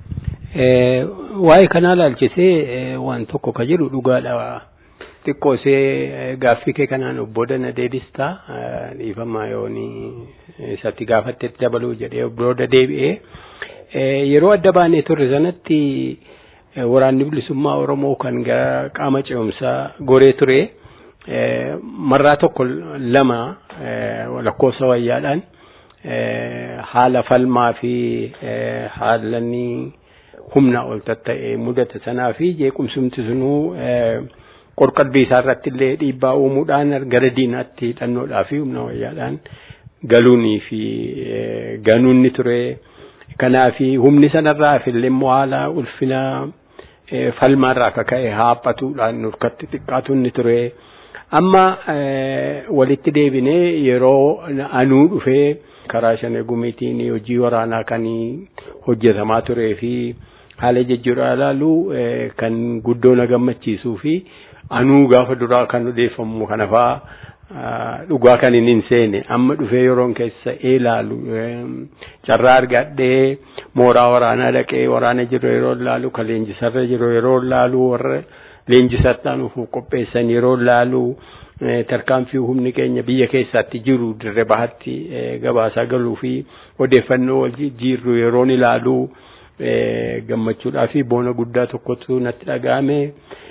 Waa'ee kanaa ilaalchisee waan tokko ka jedhu dhugaadha. Xiqqoosee gaaffii kee kanaan obbo Dana deebistaa dhiifama yooni isatti gaafattetti dabaluu jedhee booda deebi'ee. yeroo adda baanee turre sanatti waraanni bilisummaa Oromoo kan gara qaama ce'umsaa goree ture marraa tokko lama lakkoofsa wayyaadhaan haala falmaa fi haalanni humna ol tatta'e mudate sanaa fi jeequmsumti sunuu qorqalbii isaa irratti illee dhiibbaa uumuudhaan gara diinaatti hidhannoodhaa fi humna wayyaadhaan galuunii fi ganuunni ture. Kanaafi humni sanarraa fillee immoo haala ulfina falmaarraa akka ka'e haaphatuudhaan nurkatti xiqqaatu inni ture. Amma walitti deebinee yeroo anuu dhufee karaa shanee gumiitiin hojii waraanaa kan hojjetamaa turee fi haala jijjiirraa ilaalu kan guddoo na gammachiisuu fi anuu gaafa duraa kan odeeffamu kana fa'aa dhugaa kan hin seene amma dhufee yeroon keessa ilaalu carraa argadhee mooraa waraanaa dhaqee waraana jiru yeroo ilaalu kan leenjisarra jiru yeroo ilaalu warra leenjisattaan ufuuf qopheessan yeroo ilaalu tarkaanfii humni keenya biyya keessaatti jiru dirree bahatti gabaasaa galuu fi odeeffannoo wal jijjiirru yeroon ilaalu gammachuudhaa fi boona guddaa tokkotu natti dhaga'ame.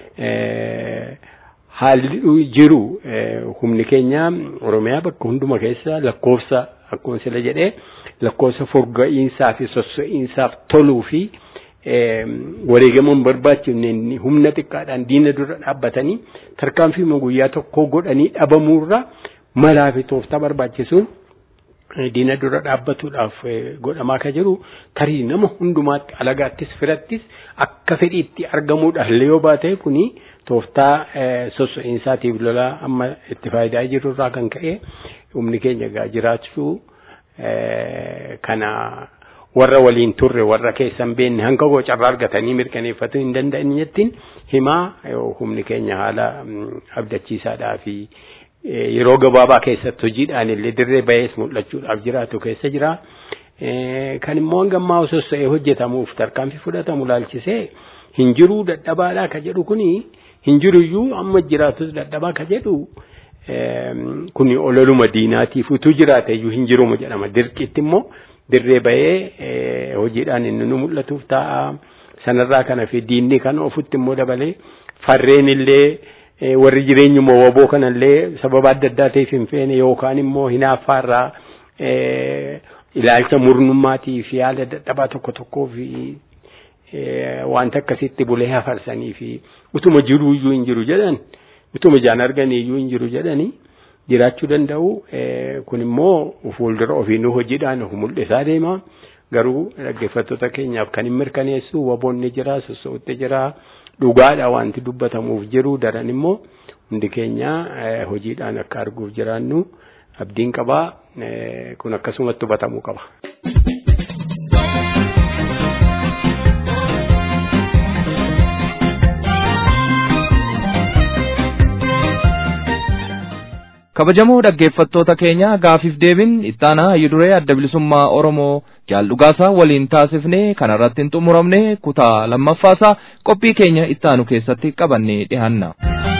haalli jiru humni keenya Oromiyaa bakka hunduma keessa lakkoofsa akkuma sila jedhee lakkoofsa furga'iinsaa fi sosso'iinsaaf toluu fi wareegamuun barbaachifne humna xiqqaadhaan diina dura dhaabbatanii tarkaanfii guyyaa tokko godhanii dhabamuurra malaa fi tooftaa barbaachisuun diina dura dhaabbatuudhaaf godhamaa ka jiru tarii nama hundumaatti alagaattis firattis akka fedhiitti argamuudhaaf illee yoo baate kuni tooftaa sosso'iinsaatiif lolaa amma itti faayidaa jiru irraa kan ka'e humni keenya egaa jiraachuu kana warra waliin turre warra keessan beenne hanga goo carraa argatanii mirkaneeffachuu hin danda'anittiin himaa humni keenya haala abdachiisaadhaa fi yeroo gabaabaa keessatti hojiidhaan illee dirree bahees mul'achuudhaaf jiraatu keessa jira. Kan immoo hangammaa sossa'ee hojjetamuuf tarkaanfii fudhatamu laalchisee hin jiruu dadhabaadhaa ka jedhu kuni hin jiruyyuu amma jiraatus dadhabaa ka jedhu kuni ololuma diinaatiif utuu jiraate iyyuu hin jiruma jedhama dirqitti immoo dirree bahee hojiidhaan inni nu mul'atuuf ta'a sanarraa kana fi diinni kan ofutti immoo dabalee farreen illee warri jireenyuma waboo kanallee sababa adda addaa ta'eef hin feene yookaan immoo hinaaffaarraa ilaalcha murnummaatii fi haala dadhabaa tokko tokkoo fi wanta akkasitti bulee hafarsanii fi utuma jiruu iyyuu hin jiru jedhan utuma ijaan arganii iyyuu hin jiru jedhanii jiraachuu danda'u kun immoo fuuldura ofiinuu hojiidhaan of mul'isaa deema. Garuu dhaggeeffattoota keenyaaf kan hin mirkaneessu waboonni jira sossootti jira dhugaadha wanti dubbatamuuf jiru daran immoo hundi keenya hojiidhaan akka arguuf jiraannu abdiin qabaa kun akkasumatti hubatamuu qaba. kabajamoo dhaggeeffattoota keenya gaafiif deebin ittaanaa hayyuduree adda bilisummaa oromoo jaal dhugaasaa waliin taasifne kanarratti hin xumuramne kutaa lammaffaasaa qophii keenya ittaanu keessatti qabannee dhihaanna.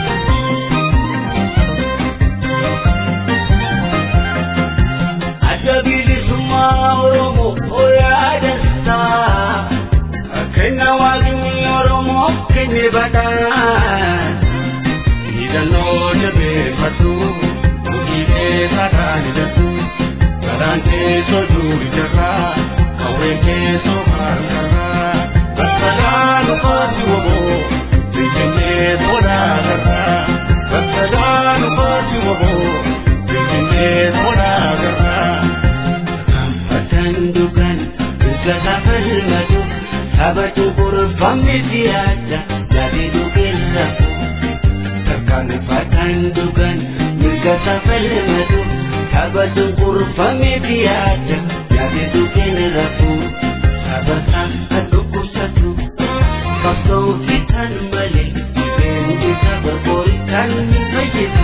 Adda bilisummaa oromoo oyaadansaa kenna waaqni oromoo kenne badhaan hidhannoo jabeeffatu. saadhaan hidhatu garaan keessoo duuri jarraa qawween keessoo harkarraa bakkaadhaan ufaati woboo finfinnee sodaa garraa bakkaadhaan ufaati woboo finfinnee sodaa garraa kanfatan dugan mirga safalmatu sabatu kurfamni siyaasa yaade dugeerrafu kanfatan dugan mirga safalmatu sabatu kurfamni siyaasa yaade dugeerrafu sabata adukusatu qabsoo fitan malee beendi saba borii kan ni fayyisu.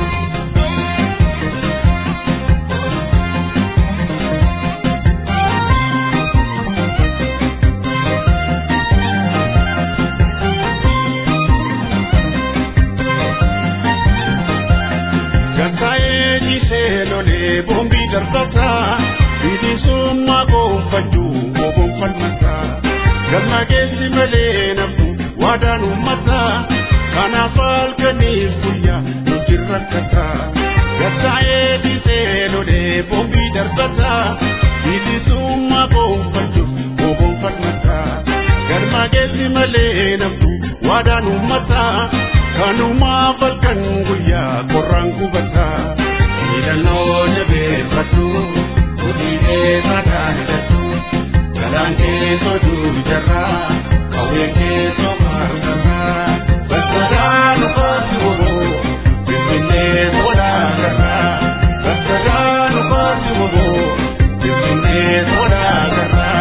Gaggaa'ee dhiisee lolee boombii darbataa bilisummaa gonfachuu gonfalmataa galma keessi malee naftu waadaan uummataa kanaaf halkaniif guyyaa nuti rakkataa gaggaa'ee dhiisee lolee boombii darbataa bilisummaa gonfachuu gonfalmataa galma keessi malee naftu waadaan uummataa kanumaaf halkan guyyaa qorraan gubataa hidhannoo jabeeffatu hudhiidhee saadhaan hidhatu galaan keessoo duubi jarraa qawwee keessoo maargaraa bakkaadhaan ufaati woboo finfinnee sodaa garraa bakkaadhaan ufaati woboo finfinnee sodaa garraa.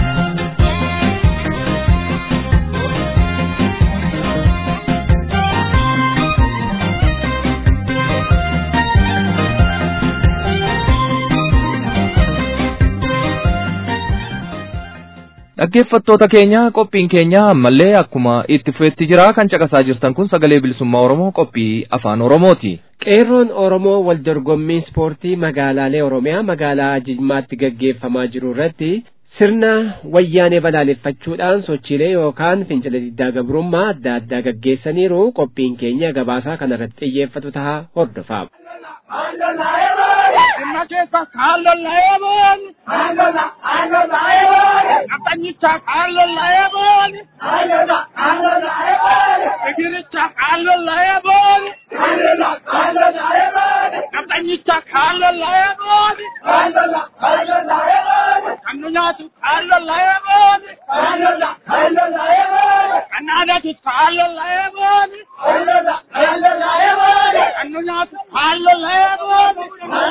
Dhaggeeffattoota keenya qophiin keenya ammallee akkuma itti fufeetti jira kan caqasaa jirtan kun sagalee bilisummaa Oromoo qophii afaan Oromooti. Qeerroon Oromoo wal dorgommii ispoortii magaalaalee Oromiyaa magaalaa Jimmaatti gaggeeffamaa jiru irratti sirna wayyaanee balaaleffachuudhaan sochiilee yookaan fincila diddaa gabrummaa adda addaa gaggeessaniiru qophiin keenya gabaasaa kanarratti xiyyeeffatu ta'a hordofaa. Dhimma keessa kaan lollayee booni. Qaxanyicha kaan lollayee booni. Sigiricha kaan lollayee booni. Qaxanyicha kaan lollayee booni. Kan nu nyaatu kaan lollayee booni. Kan naadatu kaan lollayee booni. Kan nu nyaatu kaan lollayee booni.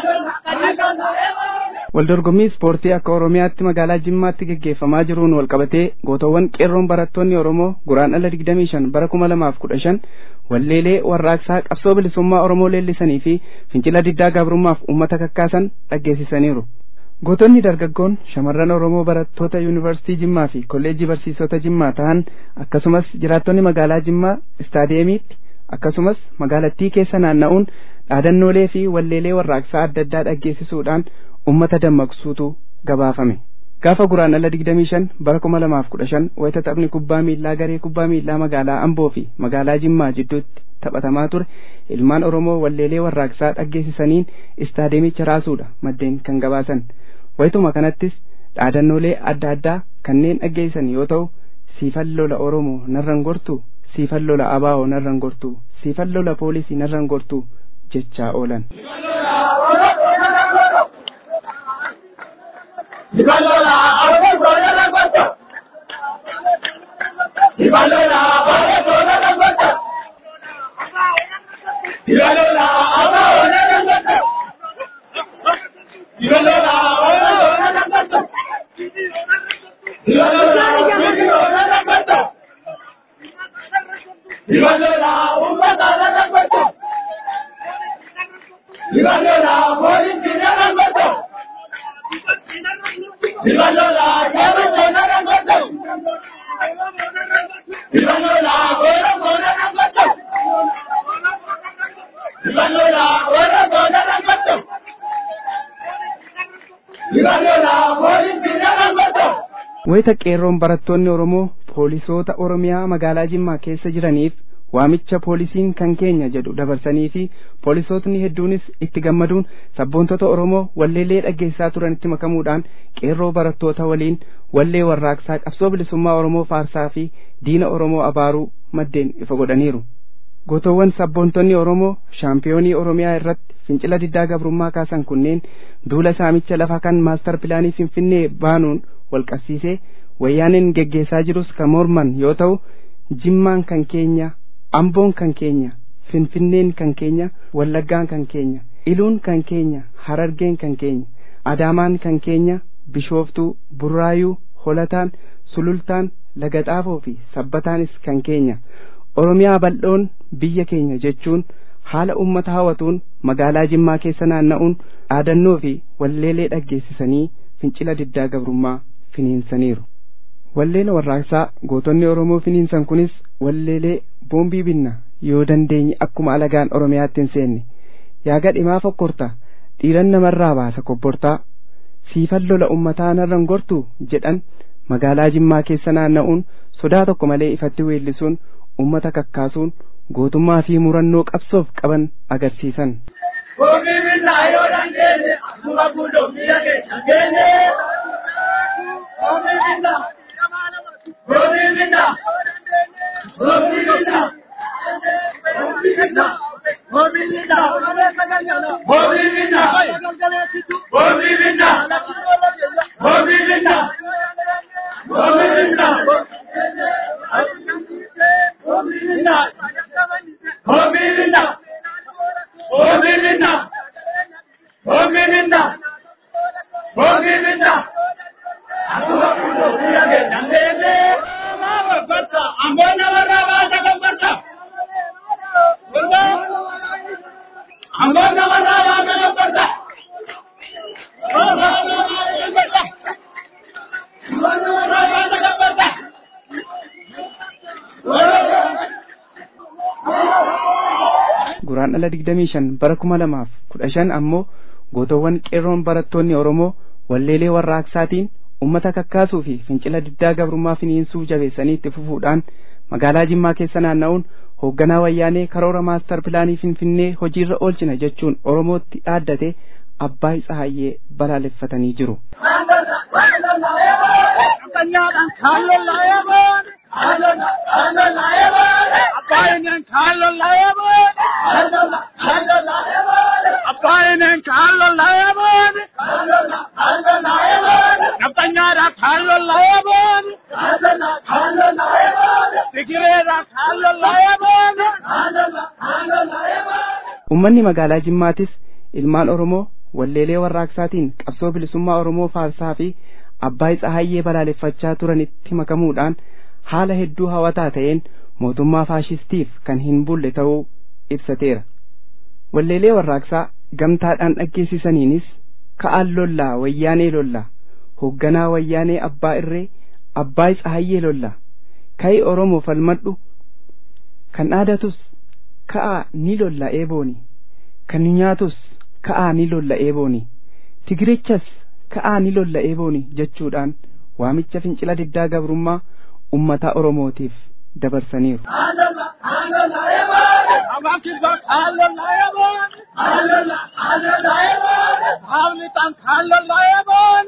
Waldorgommii ispoortii akka Oromiyaatti magaalaa Jimmaatti gaggeeffamaa jiruun walqabatee gootawwan qeerroon barattoonni Oromoo guraandhala 25 bara 2015 walleelee warraaqsaa qabsoo bilisummaa Oromoo leellisanii fi fincila diddaa gabrummaaf uummata kakkaasan dhaggeessisaniiru. Gootonni dargaggoon shamarran Oromoo barattoota yuunivarsiitii Jimmaa fi kolleejjii barsiisota Jimmaa ta'an akkasumas jiraattonni magaalaa Jimmaa istaadeemiitti akkasumas magaalattii keessa naanna'uun dhaadannoolee fi walleelee warraaqsaa adda addaa dhaggeessisuudhaan ummata dammaqsuutu gabaafame. Gaafa guraandhala 25 bara 2015 wayita taphni kubbaa miillaa garee kubbaa miillaa magaalaa Amboo fi magaalaa Jimmaa jidduutti taphatamaa ture ilmaan Oromoo walleelee warraaqsaa dhaggeessisaniin istaadeemicha raasuudha maddeen kan gabaasan. Wayituma kanattis dhaadannoolee adda addaa kanneen dhaggeessan yoo ta'u siifan lola Oromoo narran gortu siifan lola Abaa'oo narran gortu siifan lola poolisii narran gortu jechaa oolan. wayita qeerroon barattoonni Oromoo poolisoota Oromiyaa magaalaa Jimmaa keessa jiraniif waamicha poolisiin kan keenya jedhu dabarsanii fi poolisootni hedduunis itti gammaduun sabboontota Oromoo walleelee dhaggeessaa turanitti makamuudhaan qeerroo barattoota waliin wallee warraaqsaa qabsoo bilisummaa Oromoo faarsaa fi diina Oromoo abaaruu maddeen ifa godhaniiru. Gootowwan sabboontonni Oromoo shaampiyoonii Oromiyaa irratti fincila diddaa gabrummaa kaasan kunneen duula saamicha lafaa kan maastar pilaanii Finfinnee baanuun walqabsiisee wayyaaneen geggeessaa jirus kan morman yoo ta'u jimmaan kan keenya amboon kan keenya finfinneen kan keenya wallaggaan kan keenya iluun kan keenya harargeen kan keenya adaamaan kan keenya bishooftuu burraayuu holataan sulultaan lagaxaafoo fi sabbataanis kan keenya oromiyaa bal'oon biyya keenya jechuun haala ummata hawatuun magaalaa jimmaa keessa naanna'uun dhaadannoo fi walleelee dhaggeessisanii fincila diddaa gabrummaa finiinsaniiru. Walleen warraaqsaa gootonni Oromoo finiinsan kunis walleelee boombii binna yoo dandeenye akkuma alagaan Oromiyaatti hin seenne yaa gadhimaa fokkorta dhiiran namarraa baasa kobbortaa siifan lola ummataa narran gortu jedhan magaalaa Jimmaa keessa naanna'uun sodaa tokko malee ifatti weellisuun ummata kakkaasuun gootummaa fi murannoo qabsoof qaban agarsiisan. Boombii binnaa yoo dandeenye akkuma guutummaa keessa geenye. Boombii binnaa. Boombii binnaa. Boombii binnaa. Boombii binnaa. Boombii binnaa. Boombii binnaa. Boombii binnaa. Boombii binnaa. Boombii binnaa. Boombii binnaa. Boombii binnaa. Boombii binnaa. Boombii binnaa. Boombii binnaa. Akkuma guutummaa keessa geenye. Amboon namarraa baasa gabbarta. Amboon namarraa baasa gabbarta. Amboon namarraa baasa gabbarta. Guraan dhala digdamii shan bara kuma lamaaf kudha shan ammoo gootowwan qeerroon barattoonni Oromoo walleelee warraaqsaatiin ummata kakkaasuu fi fincila diddaa gabrummaa finiinsuu jabeessanii itti fufuudhaan magaalaa Jimmaa keessa naanna'uun hoogganaa wayyaanee karoora maastar pilaanii Finfinnee hojiirra oolchina jechuun Oromootti dhaaddate Abbaay Tsahayyee balaaleffatanii jiru. Abbaayineen kaallo layaboon. Abbaayineen kaallo layaboon. Naftanyaadha kaallo layaboon. Sigireedha kaallo layaboon. Uummanni magaalaa Jimmaatis ilmaan Oromoo walleelee warraaqsaatiin qabsoo bilisummaa Oromoo faarsaa fi Abbaay Tsahayyee balaaleffachaa turanitti makamuudhaan haala hedduu hawataa ta'een mootummaa faashistiif kan hin bulle ta'uu ibsateera. Walleelee warraaqsaa gamtaadhaan dhaggeessisaniinis ka'aan lollaa wayyaanee lollaa hoogganaa wayyaanee abbaa irree abbaay tsahayyee lollaa ka'i Oromoo falmadhu kan dhaadatus ka'aa ni lolla eebooni kan nyaatus ka'aa ni lolla eebooni tigirichas ka'aa ni lolla eebooni jechuudhaan waamicha fincila diddaa gabrummaa ummata Oromootiif dabarsaniiru. Abaakisa kaallo layaboon. Hawlitan kaallo layaboon.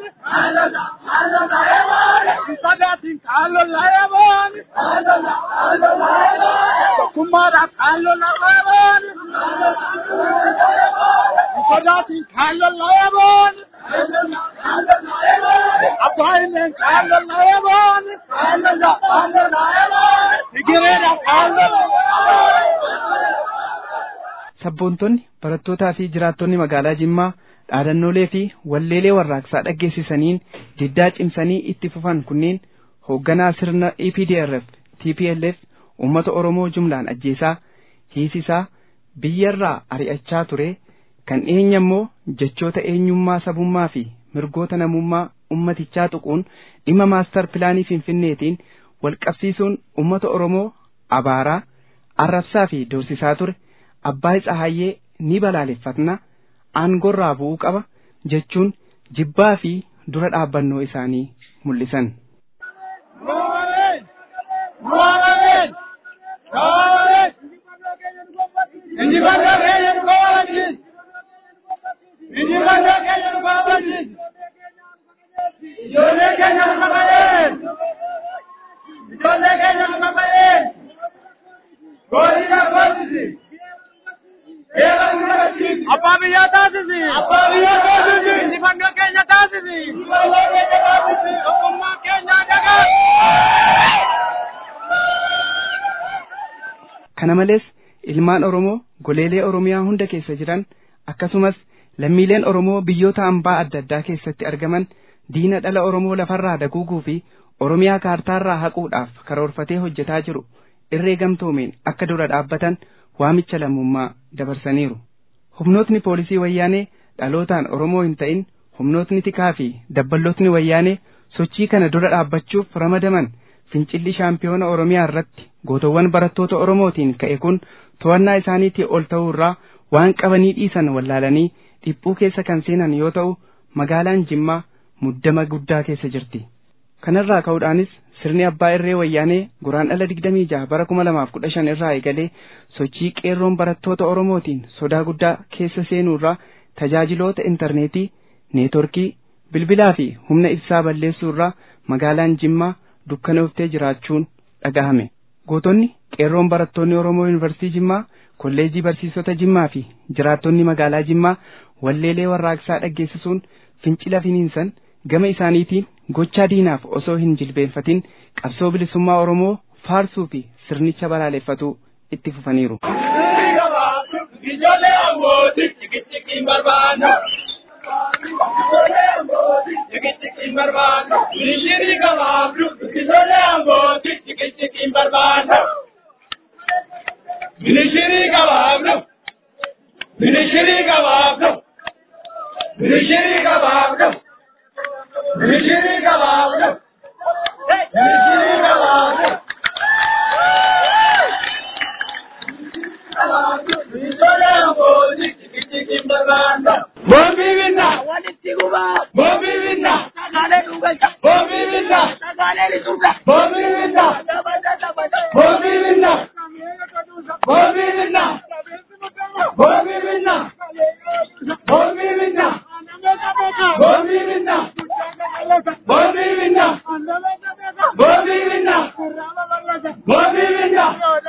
Sadaatin kaallo layaboon. Tokkummaadha kaallo layaboon. Sadaatin kaallo layaboon. Abbaayileen kaalloo laayaboon. Kaalloo kaalloo laayaboon. Sigireedha kaalloo. Sabboontonni barattootaa fi jiraattonni magaalaa Jimmaa dhaadannoolee fi walleelee warraaqsaa dhaggeessisaniin diddaa cimsanii itti fufan kunneen hoogganaa sirna EPDRF TPLF uummata Oromoo jumlaan ajjeesaa hiisisaa biyyarraa ari'achaa ture kan dhiyeenya immoo jechoota eenyummaa sabummaa fi mirgoota namummaa ummatichaa tuquun dhimma maastar pilaanii finfinneetiin walqabsiisuun uummata Oromoo abaaraa arrabsaa fi doorsisaa ture abbaa Tsahaayyee ni balaaleffatna aangorraa bu'uu qaba jechuun jibbaa fi dura dhaabbannoo isaanii mul'isan. Injifannoo keenya nu kabachiis. Injifannoo keenya nu kabachiis. Ijoollee keenya nu kabachiis. Ijoollee keenya nu kabachiis. Goolii gootisi. Eeba nu kabachiisi. Abbaa biyyaa taasisi. Abbaa biyyaa taasisi. Injifannoo keenya taasisi. Injifannoo keenya taasisi. Tokkummaa keenya dagaa. Kana malees ilmaan Oromoo goleelee Oromiyaa hunda keessa jiran akkasumas lammiileen Oromoo biyyoota hambaa adda addaa keessatti argaman diina dhala Oromoo lafarraa daguuguu fi Oromiyaa kaartaarraa haquudhaaf karoorfatee hojjetaa jiru irree gamtoomeen akka dura dhaabbatan waamicha lammummaa dabarsaniiru. Humnootni poolisii wayyaanee dhalootaan Oromoo hin ta'in humnootni tikaa fi dabballootni wayyaanee sochii kana dura dhaabbachuuf ramadaman fincilli shaampiyoona Oromiyaa irratti gootowwan barattoota Oromootiin ka'e kun to'annaa isaaniitii ol ta'uu irraa waan qabanii dhiisan wallaalanii dhiphuu keessa kan seenan yoo ta'u magaalaan Jimmaa muddama guddaa keessa jirti. Kanarraa ka'uudhaanis sirni abbaa irree wayyaanee guraandhala digdamii jaha bara kuma lamaaf kudha shan irraa eegalee sochii qeerroon barattoota Oromootiin sodaa guddaa keessa seenuu irraa tajaajiloota intarneetii, neetworkii, bilbilaa fi humna ibsaa balleessuu irraa magaalaan Jimmaa dukkanooftee jiraachuun dhagahame. Gootonni qeerroon barattoonni Oromoo Yuunivarsiitii Jimmaa, kolleejii barsiisota Jimmaa fi jiraattonni magaalaa Jimmaa walleelee warraaqsaa dhaggeessisuun fincila finiinsan gama isaaniitiin gochaa diinaaf osoo hin jilbeenfatin qabsoo bilisummaa Oromoo faarsuu fi sirnicha balaaleffatuu itti fufaniiru. Ijoollee abbootii tikiitikiin barbaanna. Ijoollee abbootii tikiitikiin barbaanna. Mishirii gabaabduu ijoollee abbootii tikiitikiin barbaanna. Mishirii gabaabduu. Mishirii gabaabduu. Mishirii gabaabduu. Mishirii gabaabduu. Mishirii gabaabduu. Bombi binna. Walitti gubaa. Bombi binna. Sagaalee dhugacha. Bombi binna. Sagaalee lisuudha. Bombi binna. Dabata dabata. Bombi binna. Bombi binna. Bombi binna. Bombi binna. Bombi binna. Bombi binna. Bombi binna. Bombi binna.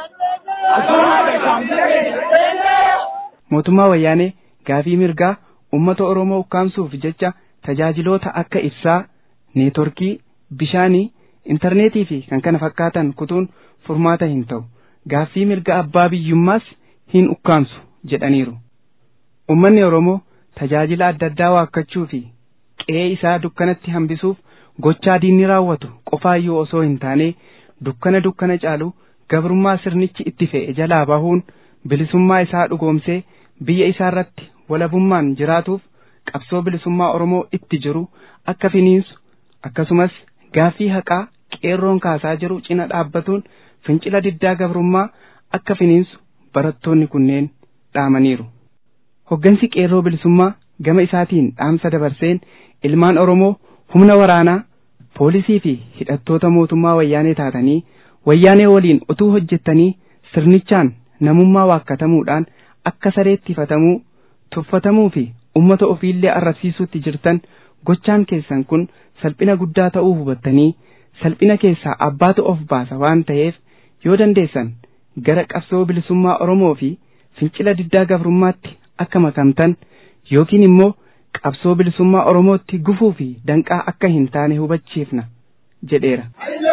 Mootummaa wayyaanee gaafii mirgaa uummata Oromoo ukkaamsuuf jecha tajaajiloota akka ibsaa, neetworkii, bishaanii, intarneetii fi kan kana fakkaatan kutuun furmaata hin ta'u. Gaaffii mirga abbaa biyyummaas hin ukkaamsu jedhaniiru. Uummanni Oromoo tajaajila adda addaa waakkachuu fi qe'ee isaa dukkanatti hambisuuf gochaa diinni raawwatu qofaayyuu osoo hin taane dukkana dukkana caalu gabrummaa sirnichi itti fe'e jalaa bahuun bilisummaa isaa dhugoomsee biyya isaa irratti walabummaan jiraatuuf qabsoo bilisummaa Oromoo itti jiru akka finiinsu akkasumas gaaffii haqaa qeerroon kaasaa jiru cina dhaabbatuun fincila diddaa gabrummaa akka finiinsu barattoonni kunneen dhaamaniiru. Hoggansi qeerroo bilisummaa gama isaatiin dhaamsa dabarseen ilmaan Oromoo humna waraanaa poolisii fi hidhattoota mootummaa wayyaanee taatanii wayyaanee waliin utuu hojjettanii sirnichaan namummaa waakkatamuudhaan akka sareetti fatamuu tuffatamuu fi ummata ofiillee arrabsiisuutti jirtan gochaan keessan kun salphina guddaa ta'uu hubattanii salphina keessaa abbaatu of baasa waan ta'eef yoo dandeessan gara qabsoo bilisummaa Oromoo fi fincila diddaa gabrummaatti akka makamtan yookiin immoo qabsoo bilisummaa Oromootti gufuu fi danqaa akka hin taane hubachiifna jedheera.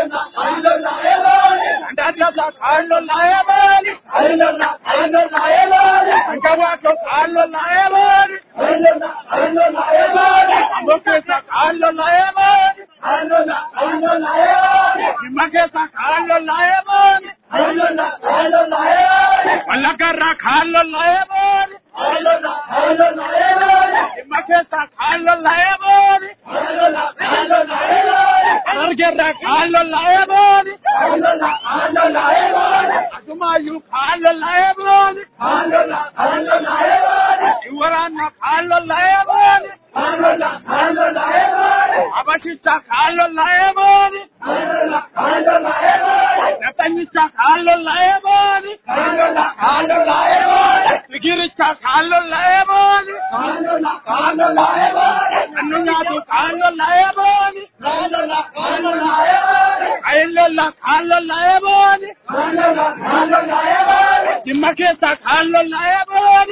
Walagarra kallo laemon. Makesa kallo laemon. Argerra kallo laemon. Asumayu kallo laemon. Iwarana kallo laemon. Abashita kallo laemon. Natanyita kallo laemon. Sigiricha kallo laemon. Annunyatu kallo laemon. Ayillela kallo laemon. Dimmakesa kallo laemon.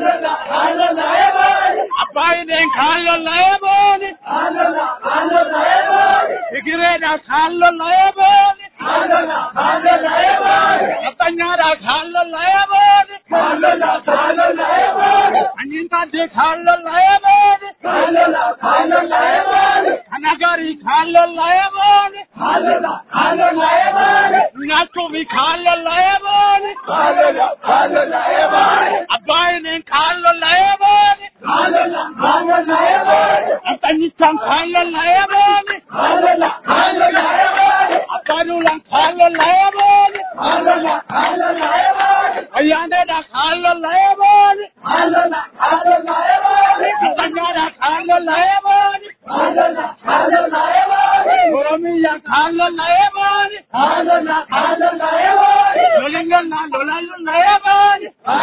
Abbaayideen kallo laemon. Sigireedha kallo laemon. Atanyaadha kallo laemon. Anyintaadde kallo laemon. Anagari kallo laemon. Nachuvi kallo laemon. Abbaayideen kallo laemon. Atanyichaan kallo laemon. Abbanulan kallo laemon. Ayyaanedha kallo laemon. Atanyaadha kallo laemon. Oromiyyaa kallo laemon. Lolinganna lolallu laemon.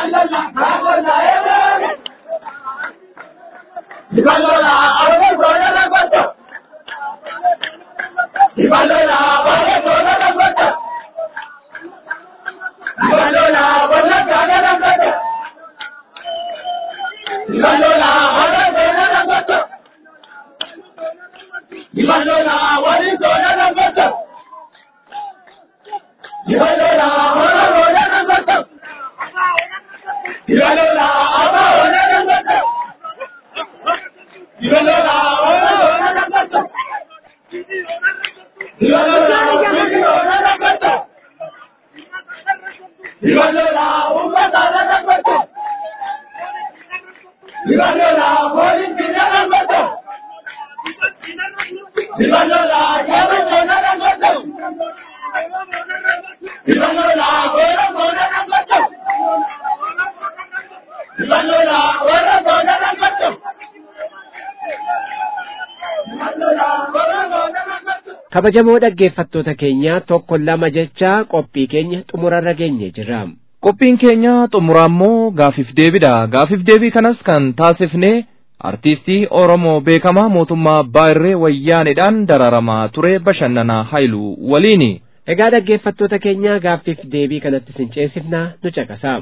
kabajamoo dhaggeeffattoota keenya tokko lama jecha qophii keenya xumurarra geenye jirra. Qophiin keenya xumuraammoo gaafif deebidha. Gaafif deebii kanas kan taasifne artiistii Oromoo beekamaa mootummaa Abbaa Irree Wayyaanedhaan dararamaa ture Bashannanaa Haayiluu waliini. Egaa dhaggeeffattoota keenya gaaffiif deebii kanatti sin ceesifna nu caqasa.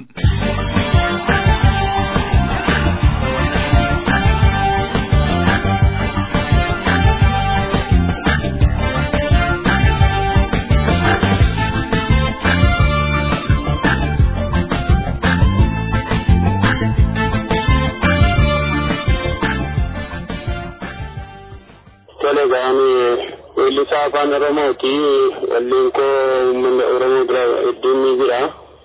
Tole gaanii weellisaa afaan Oromooti. Walliin koo uummanni Oromoo bira hedduun ni jira.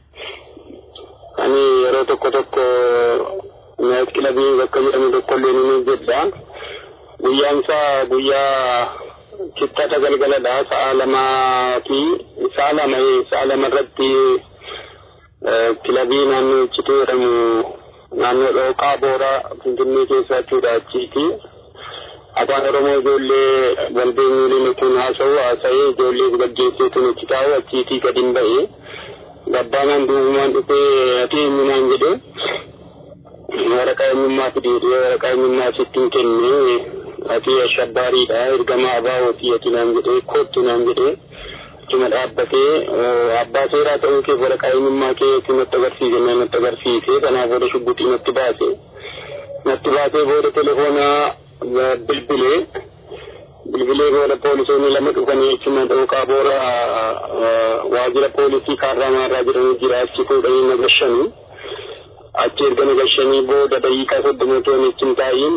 Ani yeroo tokko tokko naayit kilabii bakka jedhamu tokko illee ni jedha. Guyyaan isaa guyyaa kittata galgaladha. Sa'a lamaa fi sa'a lama sa'a lama irratti kilabii naannoo Iccituu jedhamu naannoo Dhooqaa Booraa Finfinnee keessa jechuudha achiiti. afaan oromoo ijoollee walbeenyuuliin kun haasa'u haasa'ee ijoollee gaggeessee tun achi taa'u achiitii gadi hin ba'e gabbaanaan duubumaan dhufee ati eenyumaan jedhe waraqaa eenyummaa fidee waraqaa eenyummaa sittiin kenne ati ashabbaariidha ergamaa abaawoti ati naan jedhe kottu naan jedhe achuma dhaabbatee abbaa seeraa ta'uu kee waraqaa eenyummaa kee natti agarsiise natti agarsiise kanaaf wada shubbuxii natti baase natti baatee booda telefoonaa bilbilee bilbilee booda poolisoonni lama dhufanii jechuun dhooqaa boora waajjira poolisii kaarraamaarraa jedhamu jira achi fuudhanii na gashanii achi erga na gashanii booda daqiiqaa soddoma toon ittiin taa'iin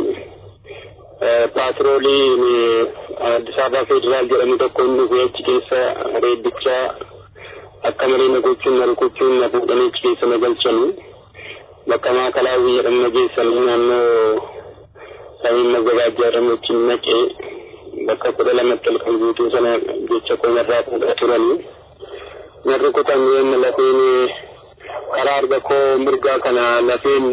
paatrooliin Addis Ababa Federaal jedhamu tokko hin dhufe achi keessa reebbichaa akka malee na gochuun na rukuchuun na fuudhanii achi keessa na galchanii bakka maakalaawwii jedhamu na geessanii naannoo samiin magabaajjaa jedhamu achiin naqee bakka kudha lamatti halkan guutuu sana jecha koomarraa fuudhaa turanii na rukutan yoomma lafeen karaa arga koo mirgaa kana lafeen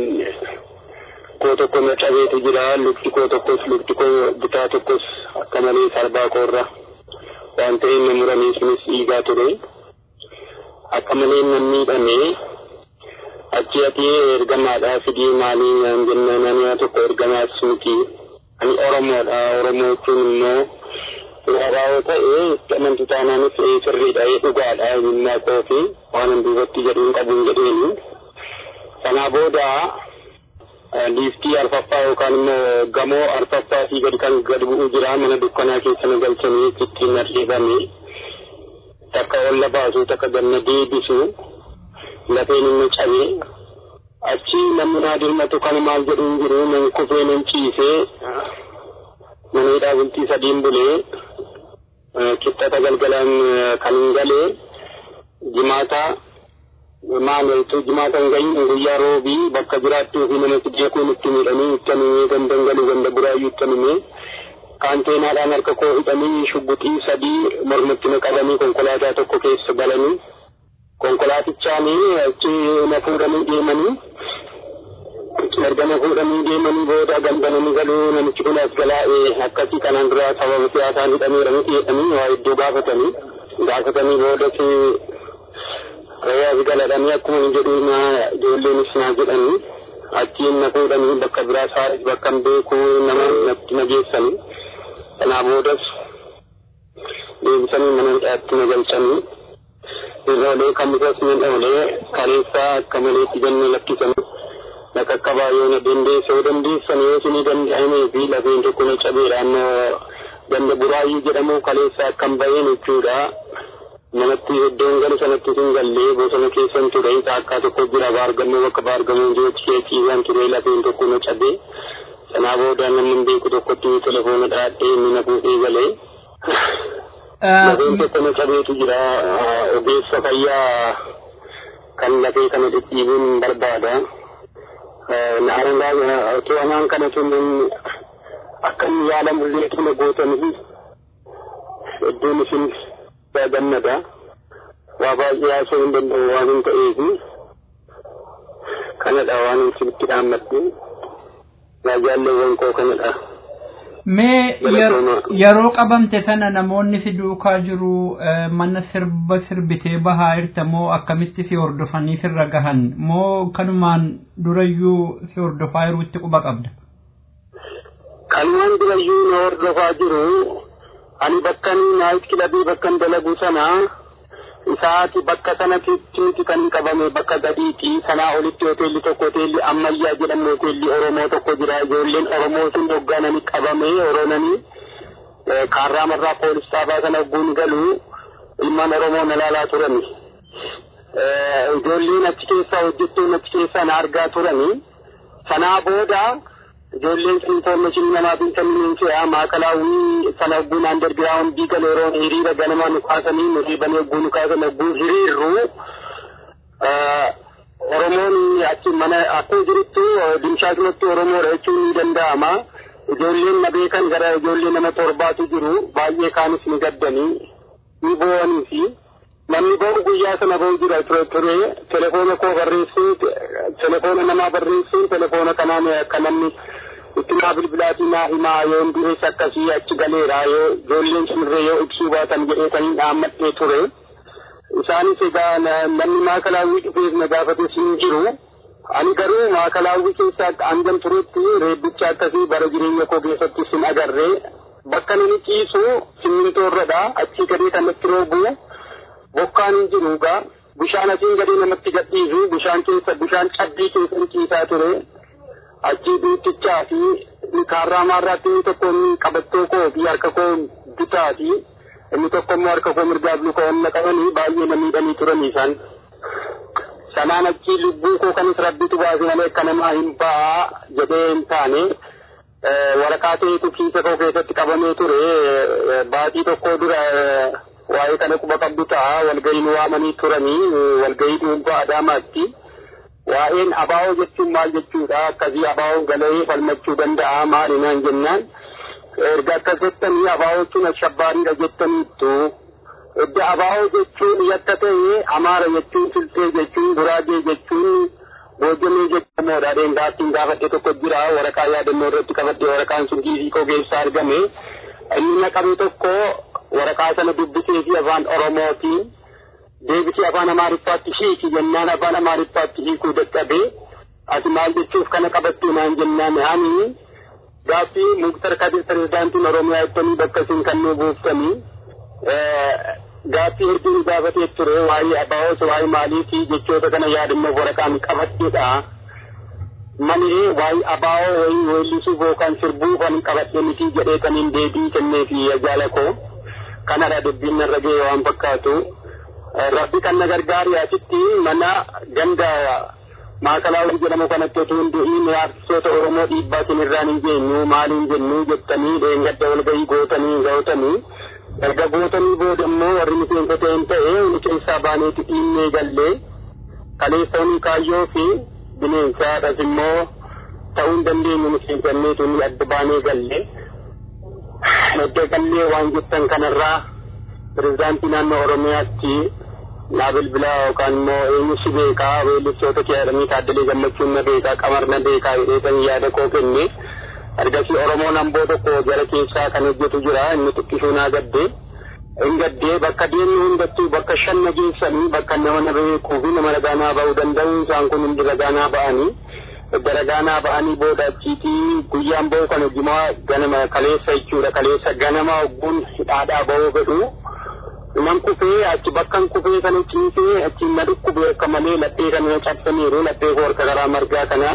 koo tokko na cabeetu jira lukti koo tokkos lukti koo bitaa tokkos akka malee sarbaa koorra waan ta'eef na muranii sunis dhiigaa ture akka malee na miidhame achi ati ergamaadhaa fidii maalii naan jenna namni tokko ergamaas miti ani oromoodha oromoo jechuun immoo Waraabaa ta'ee amantii taanaanis sirriidha dhugaadha himmaa koo fi waan hin duubatti jedhuun qabuun jedheeni. Sanaa booda liiftii arfaffaa yookaan immoo gamoo arfaffaa fi gadi kan gad bu'u jira mana dukkanaa keessa na galchanii ittiin narreebame. Takka olla baasu takka ganna deebisu lafeen inni cabee achi namni naa dirmatu kan maal jedhu hin jiru nan kufee nan ciisee maneedhaa bultii sadiin bulee qixxata galgalaan kan hin galee jimaata maalitu jimaata hin gahin guyyaa roobii bakka jiraattuu fi namatti jeequun itti miidhanii itti animee ganda galuu ganda buraayyuu itti animee kaanteenaadhaan harka koo hidhanii shugguxii sadii mormatti na qabanii konkolaataa tokko keessa galanii konkolaatichaanii achi na fuudhanii deemanii erga na fuudhanii deemanii booda gandananii galuu namichi kun as galaa'ee akkasii kanaan dura sababa siyaasaan hidhameera miti jedhanii waa iddoo gaafatanii gaafatanii boodatti waas galadhanii akkuma hin jedhu na ijoolleenis naa jedhanii achiin na fuudhanii bakka biraa saaris bakka hin beeku nama natti na geessanii kanaa boodas deebisanii mana hidhaatti na galchanii irroolee kamisas ni dhoolee kaleessaa akka maleetti ganna lakkisanii na qaqqabaa yoo na dandeessa yoo dandeessan yoo isinii danda'amee fi lafeen tokko na cabeedha annoo ganda buraayyuu jedhamu kaleessa akkam baheen jechuudha. Manatti iddoon galu sanatti sin gallee bosona keessan ture saakkaa tokko jira baargamoo bakka baargamoo jirutti keekiiwwan ture lafeen tokko na cabee. Sanaa booda namni hin beeku tokkotti telefoona dhaadhee inni na fuudhee galee. Lafeen tokko na cabeetu jira ogeessa fayyaa kan lafee kana dhidhiibuun barbaada. Naarangaa otoo anaan kana tun akka inni yaalamullee tuna gootanii iddoon isin gammada waa baay'ee haasoo hin danda'u waan hin ta'eef kanadha waan isinitti dhaammadhu jaalleewwan koo kanadha. Mee yeroo qabamte sana namoonni si duukaa jiru mana sirba sirbitee bahaa jirta moo akkamitti si hordofanii sirra gahan moo kanumaan durayyuu si hordofaa jirutti quba qabda? Kanumaan durayyuu na hordofaa jiru ani bakkan naayit kilabii bakkan dalagu sana isaati bakka sanatti miti kan hin qabame bakka gadiiti sanaa olitti hoteelli tokko hoteelli ammayyaa jedhamu hoteelli oromoo tokko jira ijoolleen oromoo sun hoggaananii qabame oroonanii kaarraamarraa poolis taabaa sana guun galu ilmaan oromoo na laalaa turani ijoolleen achi keessaa hojjettoon achi keessaa na argaa turani sanaa booda ijoolleen sun information namaatiin kennuun fe'a maakalaawwii sana ogguun underground gale yeroo hiriira ganamaa nu kaasanii nu dhiibanii ogguu nu kaasan ogguu hiriirru Oromoon achi mana akkuma jirutti dimshaasumatti Oromoodha jechuun ni danda'ama. Ijoolleen na beekan gara ijoollee nama torbaatu jiru baay'ee kaanis ni gaddanii ni boo'anii fi namni ba'u guyyaa sana ba'u jira ture ture telefoona koo barreessuun telefoona namaa barreessuun telefoona kanaan akka namni itti naa bilbilaatii naa himaa yoo hin durees akkasii achi galeera yoo ijoolleen sunirree yoo ibsuu baatan jedhee kan hin dhaammadhee ture. Isaanis egaa namni maakalaawwii dhufees na gaafates hin jiru. Ani garuu maakalaawwii keessaa hangan turetti reebbicha akkasii bara jireenya koo keessatti sin agarree bakka inni ciisu simmintoorradha achii gadee kanatti roobu bokkaan hin jiru egaa bishaan asiin gadee namatti gadhiisu bishaan keessa bishaan cabbii keessa ciisaa ture achii duutichaa fi kaarraa maarraatti inni tokko inni qabattoo koo fi harka koo bitaa fi inni tokko immoo harka koo mirgaaf luka onna qabanii baay'ee na miidhanii turanii isaan. Sanaan achii lubbuu koo kanis rabbitu baase malee akka namaa hin ba'aa jedhee hin taane waraqaa ta'etu kiisa koo keessatti qabamee ture baatii tokko dura waa'ee kana quba qabdu ta'a walgahii nu waamanii turanii walgahii dhuunfaa Adaamaatti. waa'een abaa'oo jechuun maal jechuudha akkasii abaa'oo galee falmachuu danda'a maali naan jennaan erga akkas jettanii abaa'oo jechuun ashabbaariidha jettaniittu edda abaa'oo jechuun yakka ta'e amaara jechuun siltee jechuun guraagee jechuun boojjamee jechuudha gaaffiin gaafadhe tokko jira waraqaa yaadannoo irratti qabadhe waraqaan sun kiisii koo keessaa argame inni naqabe tokko waraqaa sana dubbisee fi afaan oromootiin deebisee afaan amaariffaatti hiiki jennaan afaan amaariffaatti hiikuu dadhabee ati maal jechuuf kana qabattee naan jennaan ani gaaffii muktar kadir pirezidaantiin oromiyaa jettanii bakka isin kan nu buuftanii gaaffii hedduu nu gaafatee ture waa'ee abaa'oos waa'ee maaliifi jechoota kana yaadannoof waraqaan qabadheedha malee waa'ee abaa'oo wayii weellisuuf yookaan sirbuu kan qabadhe miti jedhee kaniin deebii kenneefi ajaala koo kanadha dubbiin narra ga'e waan fakkaatu. rabbi kan na gargaari asitti mana ganda maakalaawwan jedhamu kanatti otoo hin du'iin artistoota oromoo dhiibbaa isin irraan hin geenyu maal hin jennu jettanii dheengadda walgahii gootanii gautanii erga gootanii booda immoo warri miseensota hin ta'e inni keessaa baaneeti dhiinnee gallee kaleessanii kaayyoo fi bineensaadhas immoo ta'uu hin dandeenyu miseensanneetu inni adda baanee gallee edda gallee waan jettan kanarraa pirezidaantii naannoo oromiyaatti naa bilbilaa yookaan immoo eenyu si beekaa weellistoota kee jedhanii taaddalee gammachuun na beekaa qamar na beekaa jedheetanii yaada koo kenne ergasii oromoon hamboo tokko jara keessaa kan hojjetu jira inni xiqqishuu naa gaddee hin gaddee bakka deemnu hundattuu bakka shan na geessanii bakka nama na beekuu fi nama ragaanaa ba'uu danda'u isaan kun hundi ragaanaa ba'anii edda ragaanaa ba'anii booda achiitii guyyaan ba'u kan hojimaa ganama kaleessa jechuudha kaleessa ganama hogguun hidhaadhaa ba'uu fedhu nan kufee achi bakkan kufee kana ciisee achiin na dhukkube akka malee laphee kana cabsaniiru laphee koo harka karaa margaa kana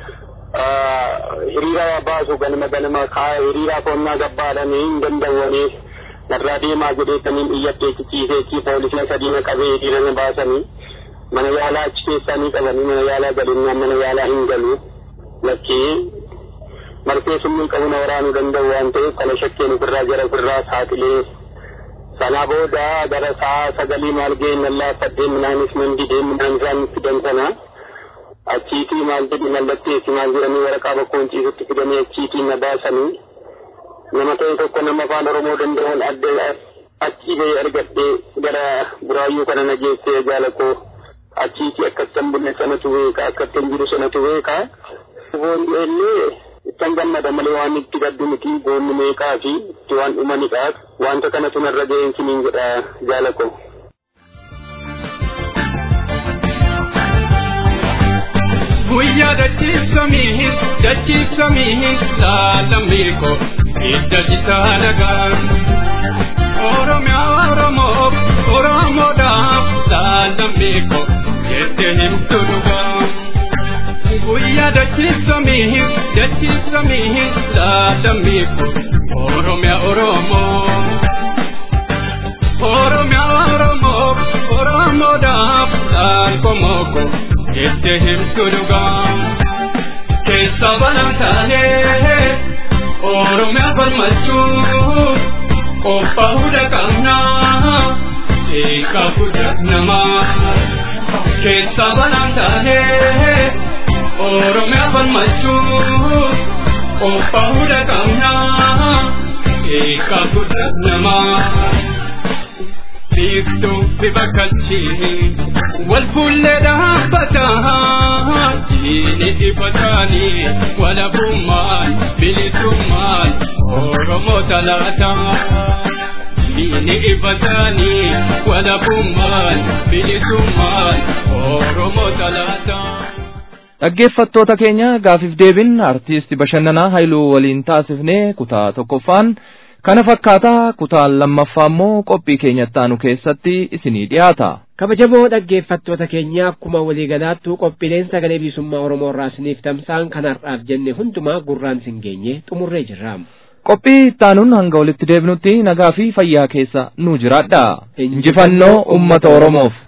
hiriira baasu ganama ganama kaa hiriira qonnaa gabbaadhanii hin dandawwanii narraa deemaa jedheetaniin iyyadhee ciisee achi poolisii sadii na qabee hiriira na baasanii mana yaalaa achi keessanii qabanii mana yaalaa galinnaan mana yaalaa hin galu lakkee marfee summii qabu na waraanuu danda'u waan ta'eef kana shakkeen ofirraa jara ofirraa saaxilee sana booda gara saa sagalii maal ga'e nallaa fadhee midhaanis nan didee midhaan isaan fidan sana achiitii maal jedhi mallatteessi maal jedhanii waraqaa bakkoon ciisutti fidanii achiitii na baasanii nama ta'e tokko nama afaan oromoo danda'uun adda achii ba'ee argadhee gara buraayyuu kana na geessee jaalakoo achiitii akkattan bulle sanatu beeka akkattan jiru sanatu beeka. Boondeellee ittan gammada malee waan itti gaddu miti goonni meeqaa fi itti waan dhumanidhaaf wanta kanatu narra ga'een siniin jedha jaalako. Guyyaa dachiifsamiihin dachiifsamiihin laalammiiko hidda citaa nagaan. Oromiyaa Oromoof Oromoodhaaf laalammiiko jettee himtu dhugaa. Guyyaa dachiifsamiihin dachiifsamiihin laalammiiko Oromiyaa Oromoo. Oromiyaa Oromoof Oromoodhaaf laalkomooko jettee himtu dhugaa. Keessa banaa taanee Oromiyaa falmachuun qophaa'uu dhaqabnaa eegaa guddaa namaa. Keessa banaa taanee Oromiyaa falmachuun qophaa'uu dhaqabnaa eegaa guddaa namaa. Biiftuu bifa kalchiin wal fuullee dhaabbataa jiini dhibataanii walabummaan bilisummaan Oromoo talaataa. Jiini dhibataanii walabummaan bilisummaan Oromoo talaataa. Dhaggeeffattoota keenya gaafiif deebin artiist bashannanaa Haayiluu waliin taasifnee kutaa tokkoffaan Kana fakkaataa kutaan lammaffaa immoo qophii keenyatti aanu keessatti isinii dhiyaata. kabajamoo dhaggeeffattoota keenya akkuma waliigalaattu qophiileen sagalee bilisummaa oromoo irraa isiniif tamsa'an kan har'aaf jenne hundumaa gurraan isin geenye xumurree jirra. Qophii ittaanuun hanga walitti deebinutti nagaa fi fayyaa keessa nu jiraadha. Injifannoo uummata Oromoof.